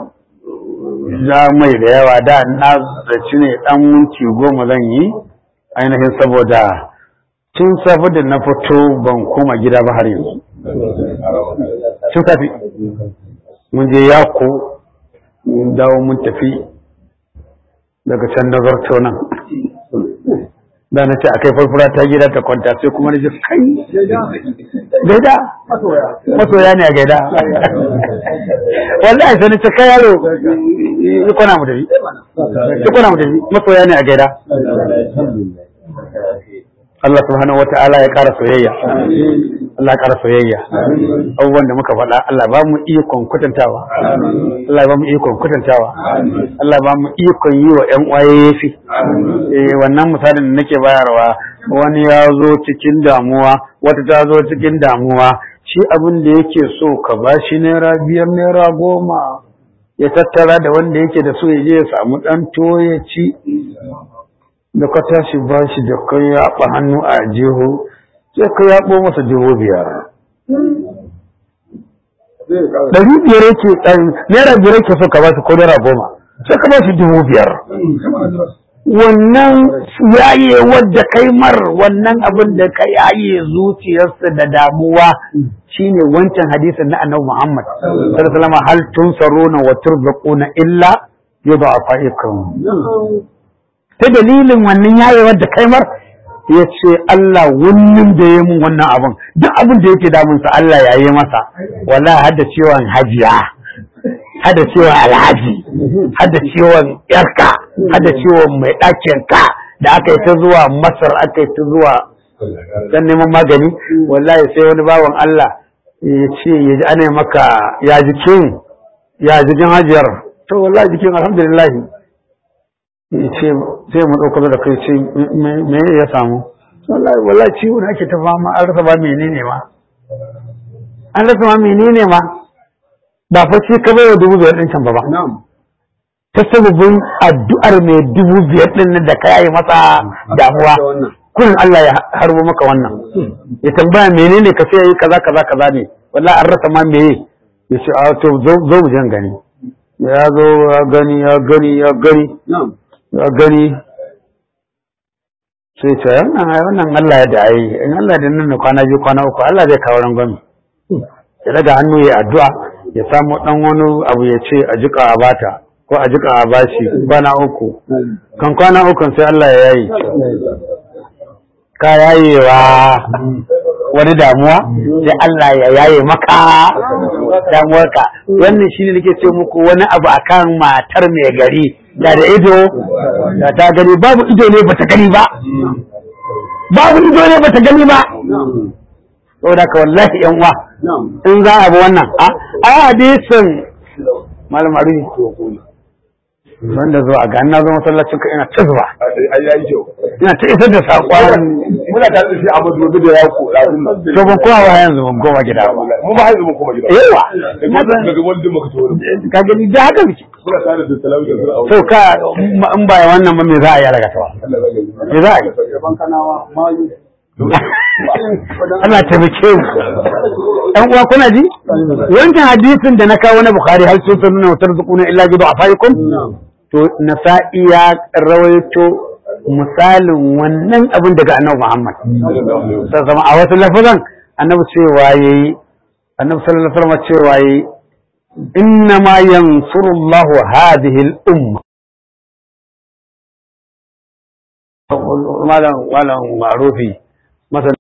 za mai da yawa da na zaci ne ɗan minti goma zan yi ainihin saboda tun safe da na fito ban koma gida ba har yanzu tun safe mun je yako mun dawo mun tafi daga can nazarto nan da na ce a kai farfura ta gida ta kwanta sai kuma na ji kai gaida masoya ne a gaida wallahi sai na ce kai yaro yi kwana mu tafi yi kwana mu tafi masoya ne a gaida Allah subhanahu wata'ala ya ƙara soyayya Allah ya ƙara soyayya abubuwan da muka faɗa Allah ba mu ikon kwatantawa Allah ba mu ikon kwatantawa Allah ba mu ikon yi wa ƴan uwaye yafi eh wannan misalin da nake bayarwa wani ya zo cikin damuwa wata ta zo cikin damuwa shi abin da yake so ka ba shi naira biyar naira goma ya tattara da wanda yake da so ya je ya samu ɗan tuwo ya ci da ka tashi ba shi da kan yaɓa hannu a jiho sai ka yaɓo masa dubu biyar ɗari biyar yake naira biyar yake so ka ba shi ko naira goma sai ka ba shi dubu biyar wannan yaye wadda kai mar wannan abin da ka yaye zuciyarsa da damuwa shine wancan hadisin na annabi Muhammad sallallahu alaihi wasallam hal tunsaruna wa turzaquna illa yudha'afaikum ta dalilin wannan yaye wadda kai mar ya ce Allah wannan da ya mun wannan abin duk abin da yake damunsa Allah ya yi masa wala hada ciwon hajiya hada ciwon alhaji hada ciwon yarka hada ciwon mai ɗakin ka da aka yi ta zuwa masar aka yi ta zuwa dan neman magani wallahi sai wani bawan Allah ya ce ya ji ana maka ya jikin ya jikin hajiyar to wallahi jikin alhamdulillah ya ce sai mu ɗauka da kai ce me ya samu wallahi wallahi ciwo da ake ta fama an rasa ba menene ma an rasa ma menene ma ba fa shi ka baiwa dubu biyar ɗin can ba ba. Ta sababin addu'ar mai dubu biyar ɗin da ka yayi masa damuwa. Kurin Allah ya harbo maka wannan. Ya tambaya menene ka sai yi kaza kaza kaza ne. Wallahi an rasa ma meye. Ya ce a to zo mu jan gani. Ya zo ya gani ya gani ya gani. Ya gani. Sai ce wannan wannan Allah ya da ayi in Allah da nan kwana biyu kwana uku Allah zai kawo rangwami. Ya daga hannu ya addu'a ya samu ɗan wani abu ya ce a jika a bata ko a jika a bashi kwana uku kan kwana uku sai Allah ya yayi ka yayewa wani damuwa sai Allah ya yaye maka damuwarka wannan shine nake ce muku wani abu akan matar mai gari da da ido da ta gani babu ido ne bata gani ba babu ido ne bata gani ba saboda ka wallahi yan uwa in za a bi wannan a hadisin malam aruni wanda zuwa ga na zo masallacin ka ina ta zuwa ina ta isar da saƙon muna tare da shi a madubi da ya ko lazim to ban kowa ba yanzu ban goma gida ba mu ba yanzu mun koma gida yawa daga wanda muka tawo ka gani da haka muke muna tare da talawi da zura to ka in ba wannan ba me za a yi daga tawa me za a yi ban kanawa mayu Allah taimake mu ɗan uwa kuna ji wancan hadisin da na kawo na bukhari hal sun nuna wutar zukuna illa gido a fayikun to nasa'i ya rawaito misalin wannan abin daga annabi muhammad sassama a wasu lafazan annabi cewa yayi annabi sallallahu alaihi wasallam cewa yayi inna ma yansurullahu hadhihi al-umma malam malam ma'rufi masa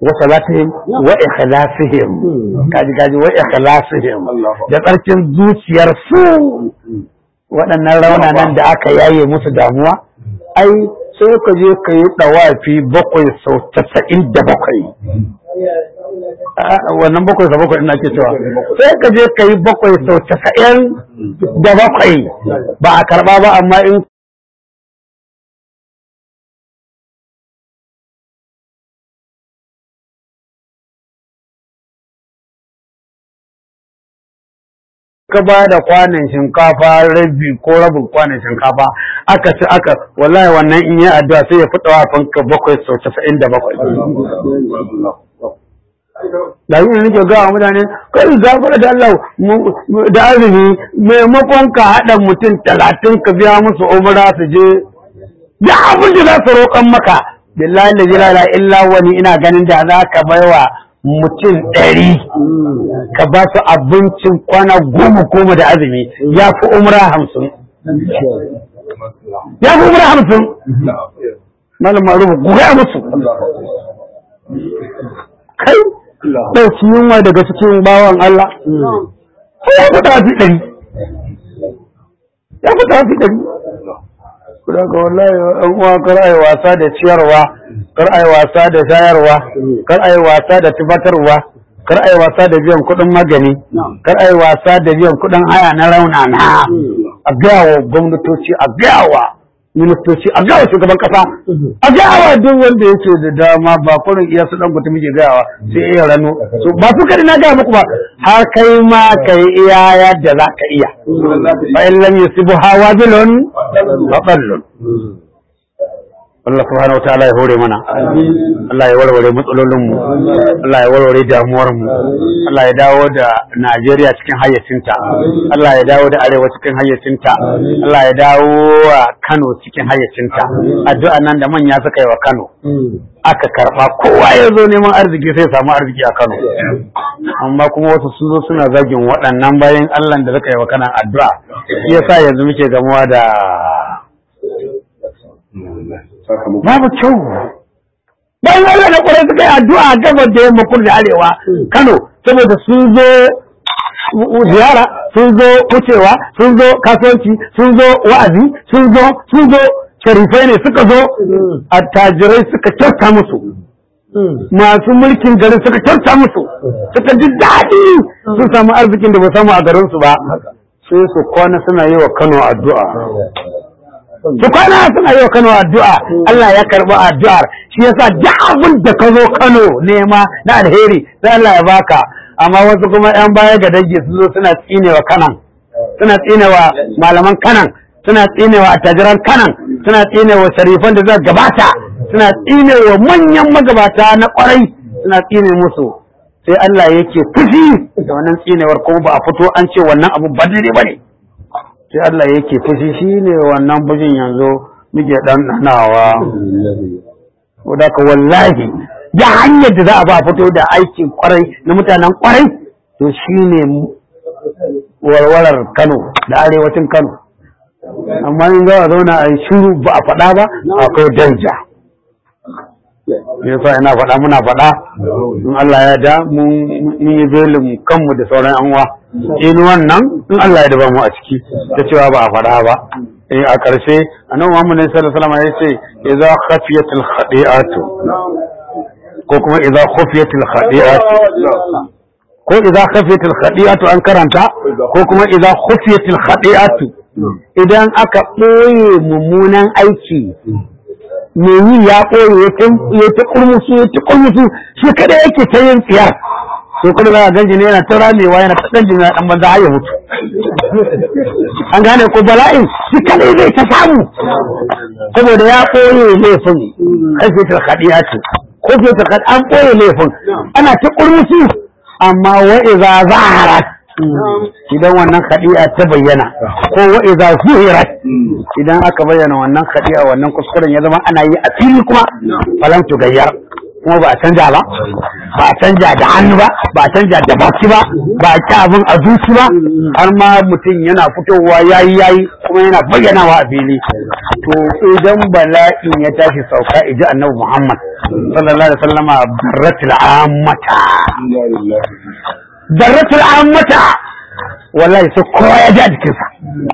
wa salatihim wa ikhlasihim kaji kaji wa ikhlasihim da tsarkin zuciyar su waɗannan raunanan da aka yaye musu damuwa ai sai ka je ka yi ɗawafi bakwai sau casa'in da bakwai wannan bakwai sau bakwai ina ke cewa sai ka je ka yi bakwai sau casa'in da bakwai ba a karɓa ba amma in ka ba da kwanan shinkafa rabi ko rabin kwanan shinkafa aka ci aka wallahi wannan in yi addu'a sai ya fita wa fanka bakwai sau casa'in da bakwai da yi nake gawa mutane kai gafara da Allah da azumi maimakon ka haɗa mutum talatin ka biya musu umra su je ya abin da za su roƙon maka billahi la ilaha illa wani ina ganin da za ka baiwa mutum ɗari ka ba su abincin kwana goma goma da azumi ya fi umra hamsin ya fi umra hamsin malam marufu guga musu kai ɗauki yunwa daga cikin bawan Allah ko ya fi tafi ɗari ya fi tafi ɗari kuma ga wallahi an uwa kar ai wasa da ciyarwa kar ai wasa da shayarwa kar ai wasa da tubatarwa kar ai wasa da biyan kuɗin magani kar ai wasa da biyan kuɗin haya na raunana a gaya wa gwamnatoci a gaya wa ministoci a gawa shugaban kasa a gawa duk wanda yake da dama ba kurin iya su dan gutu muke gawa sai iya rano so ba su kadi na gaya muku ba har kai ma kai iya yadda za ka iya fa in lam yusibu hawazilun fa qallun Allah subhanahu wataala ya hore mana Allah ya warware matsalolin mu Allah ya warware damuwar mu Allah ya dawo da Najeriya cikin hayyacinta Allah ya dawo da Arewa cikin hayyacinta Allah ya dawo wa Kano cikin hayyacinta addu'a nan da manya suka yi wa Kano aka karba kowa ya zo neman arziki sai samu arziki a Kano amma kuma wasu sun zo suna zagin waɗannan bayan Allah da suka yi wa kanan addu'a shi yasa yanzu muke gamuwa da babu kyau bayan Allah na kwarai suka yi addu'a a gabar da yamma kudu da arewa Kano saboda sun zo ziyara sun zo wucewa sun zo kasuwanci sun zo wa'azi sun zo sun zo sharifai ne suka zo attajirai suka kyauta musu masu mulkin garin suka kyauta musu suka ji daɗi sun samu arzikin da ba samu a garinsu ba sai su kwana suna yi wa Kano addu'a su kwana suna yi wa Kano addu'a Allah ya karɓi addu'ar shi yasa duk abin da ka zo Kano nema na alheri sai Allah ya baka amma wasu kuma yan baya ga dangi su zo suna tsinewa kanan suna tsinewa malaman kanan suna tsinewa attajiran kanan suna tsinewa sharifan da zai gabata suna tsinewa manyan magabata na kwarai suna tsine musu sai Allah yake fushi da wannan tsinewar kuma ba a fito an ce wannan abu ba daidai bane sai Allah yake fushi shine wannan fushin yanzu muke dan danawa wadda ka wallahi da hanyar da za a ba fito da aikin kwarai na mutanen kwarai to shine warwarar Kano da arewacin Kano amma in za a zauna a yi shiru ba a faɗa ba akwai danja yasa ina faɗa muna faɗa in Allah ya da mun yi belin kanmu da sauran yan uwa in wannan in Allah ya daba mu a ciki ta cewa ba a faɗa ba eh a ƙarshe annabi Muhammad sallallahu alaihi wasallam ya ce idza khafiyatil khadi'atu ko kuma idza khufiyatil khadi'atu ko idza khafiyatil khadi'atu an karanta ko kuma idza khufiyatil khadi'atu idan aka ɓoye mummunan aiki me yi ya ɓoye ya ta kurmusu ya ta kurmusu shi kada yake ta yin tsiyar so kada za a ganji ne yana ta ramewa yana ta ɗan jina ɗan banza har ya mutu an gane ko bala'in shi kada zai ta samu saboda ya ɓoye laifin kashe ta haɗiya ce ko ce ta an ɓoye laifin ana ta kurmusu amma wa'iza zaharat idan wannan khadi'a ta bayyana ko wa idza zuhirat idan aka bayyana wannan khadi'a wannan kuskuren ya zama ana yi a fili kuma falan gayyar kuma ba a canja ba ba a canja da hannu ba ba a canja da baki ba ba a ci abin a zuci ba har ma mutum yana fitowa yayi yayi kuma yana bayyanawa a fili to idan bala'in ya tashi sauka iji annabi Muhammad sallallahu alaihi wasallama darratul ammata darratul ammata wallahi sai kowa ya ji a jikinsa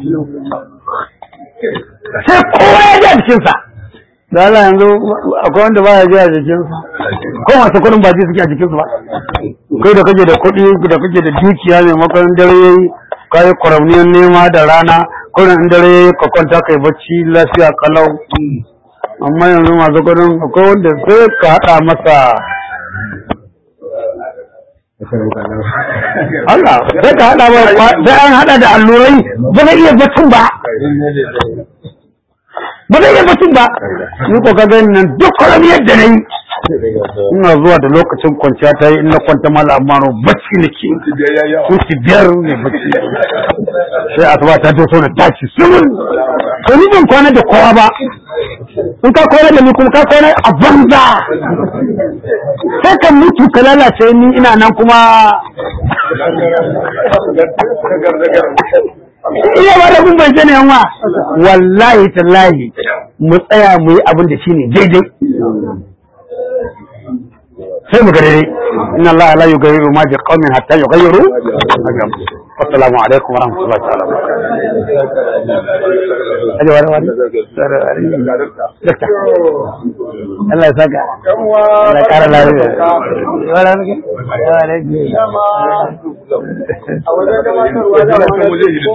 sai kowa ya ji a jikinsa da Allah yanzu akwai wanda ba ya ji a jikinsa ko masu kudin ba ji suke a jikinsu ba kai da kake da kuɗi da kake da dukiya maimakon dare yayi kayi kwaramniyar nema da rana kurin in dare yayi ka kwanta kai bacci lafiya kalau amma yanzu masu kudin akwai wanda sai ka haɗa masa Allah sai ka haɗa ba sai an haɗa da allurai ba zai iya baccin ba ba zai iya batun ba ni ko ka gani nan duk kwaram yadda na yi ina zuwa da lokacin kwanciya ta yi in na kwanta mala amaro bacci nake kunci biyar ne bacci sai asuba ta to na tashi sun to ni ban kwana da kowa ba in ka kwana da ni kuma ka kwana a banza sai kan mutu ka lalace ni ina nan kuma iya ba da kun bai sani yanwa wallahi tallahi mu tsaya mu yi abin da shine daidai sai mu ga daidai inna Allah la yughayyiru ma bi qaumin hatta yughayyiru assalamu alaikum wa rahmatullahi ta'ala aje wani wani dakta Allah ya saka Allah ya kara lafiya wala ne wala ne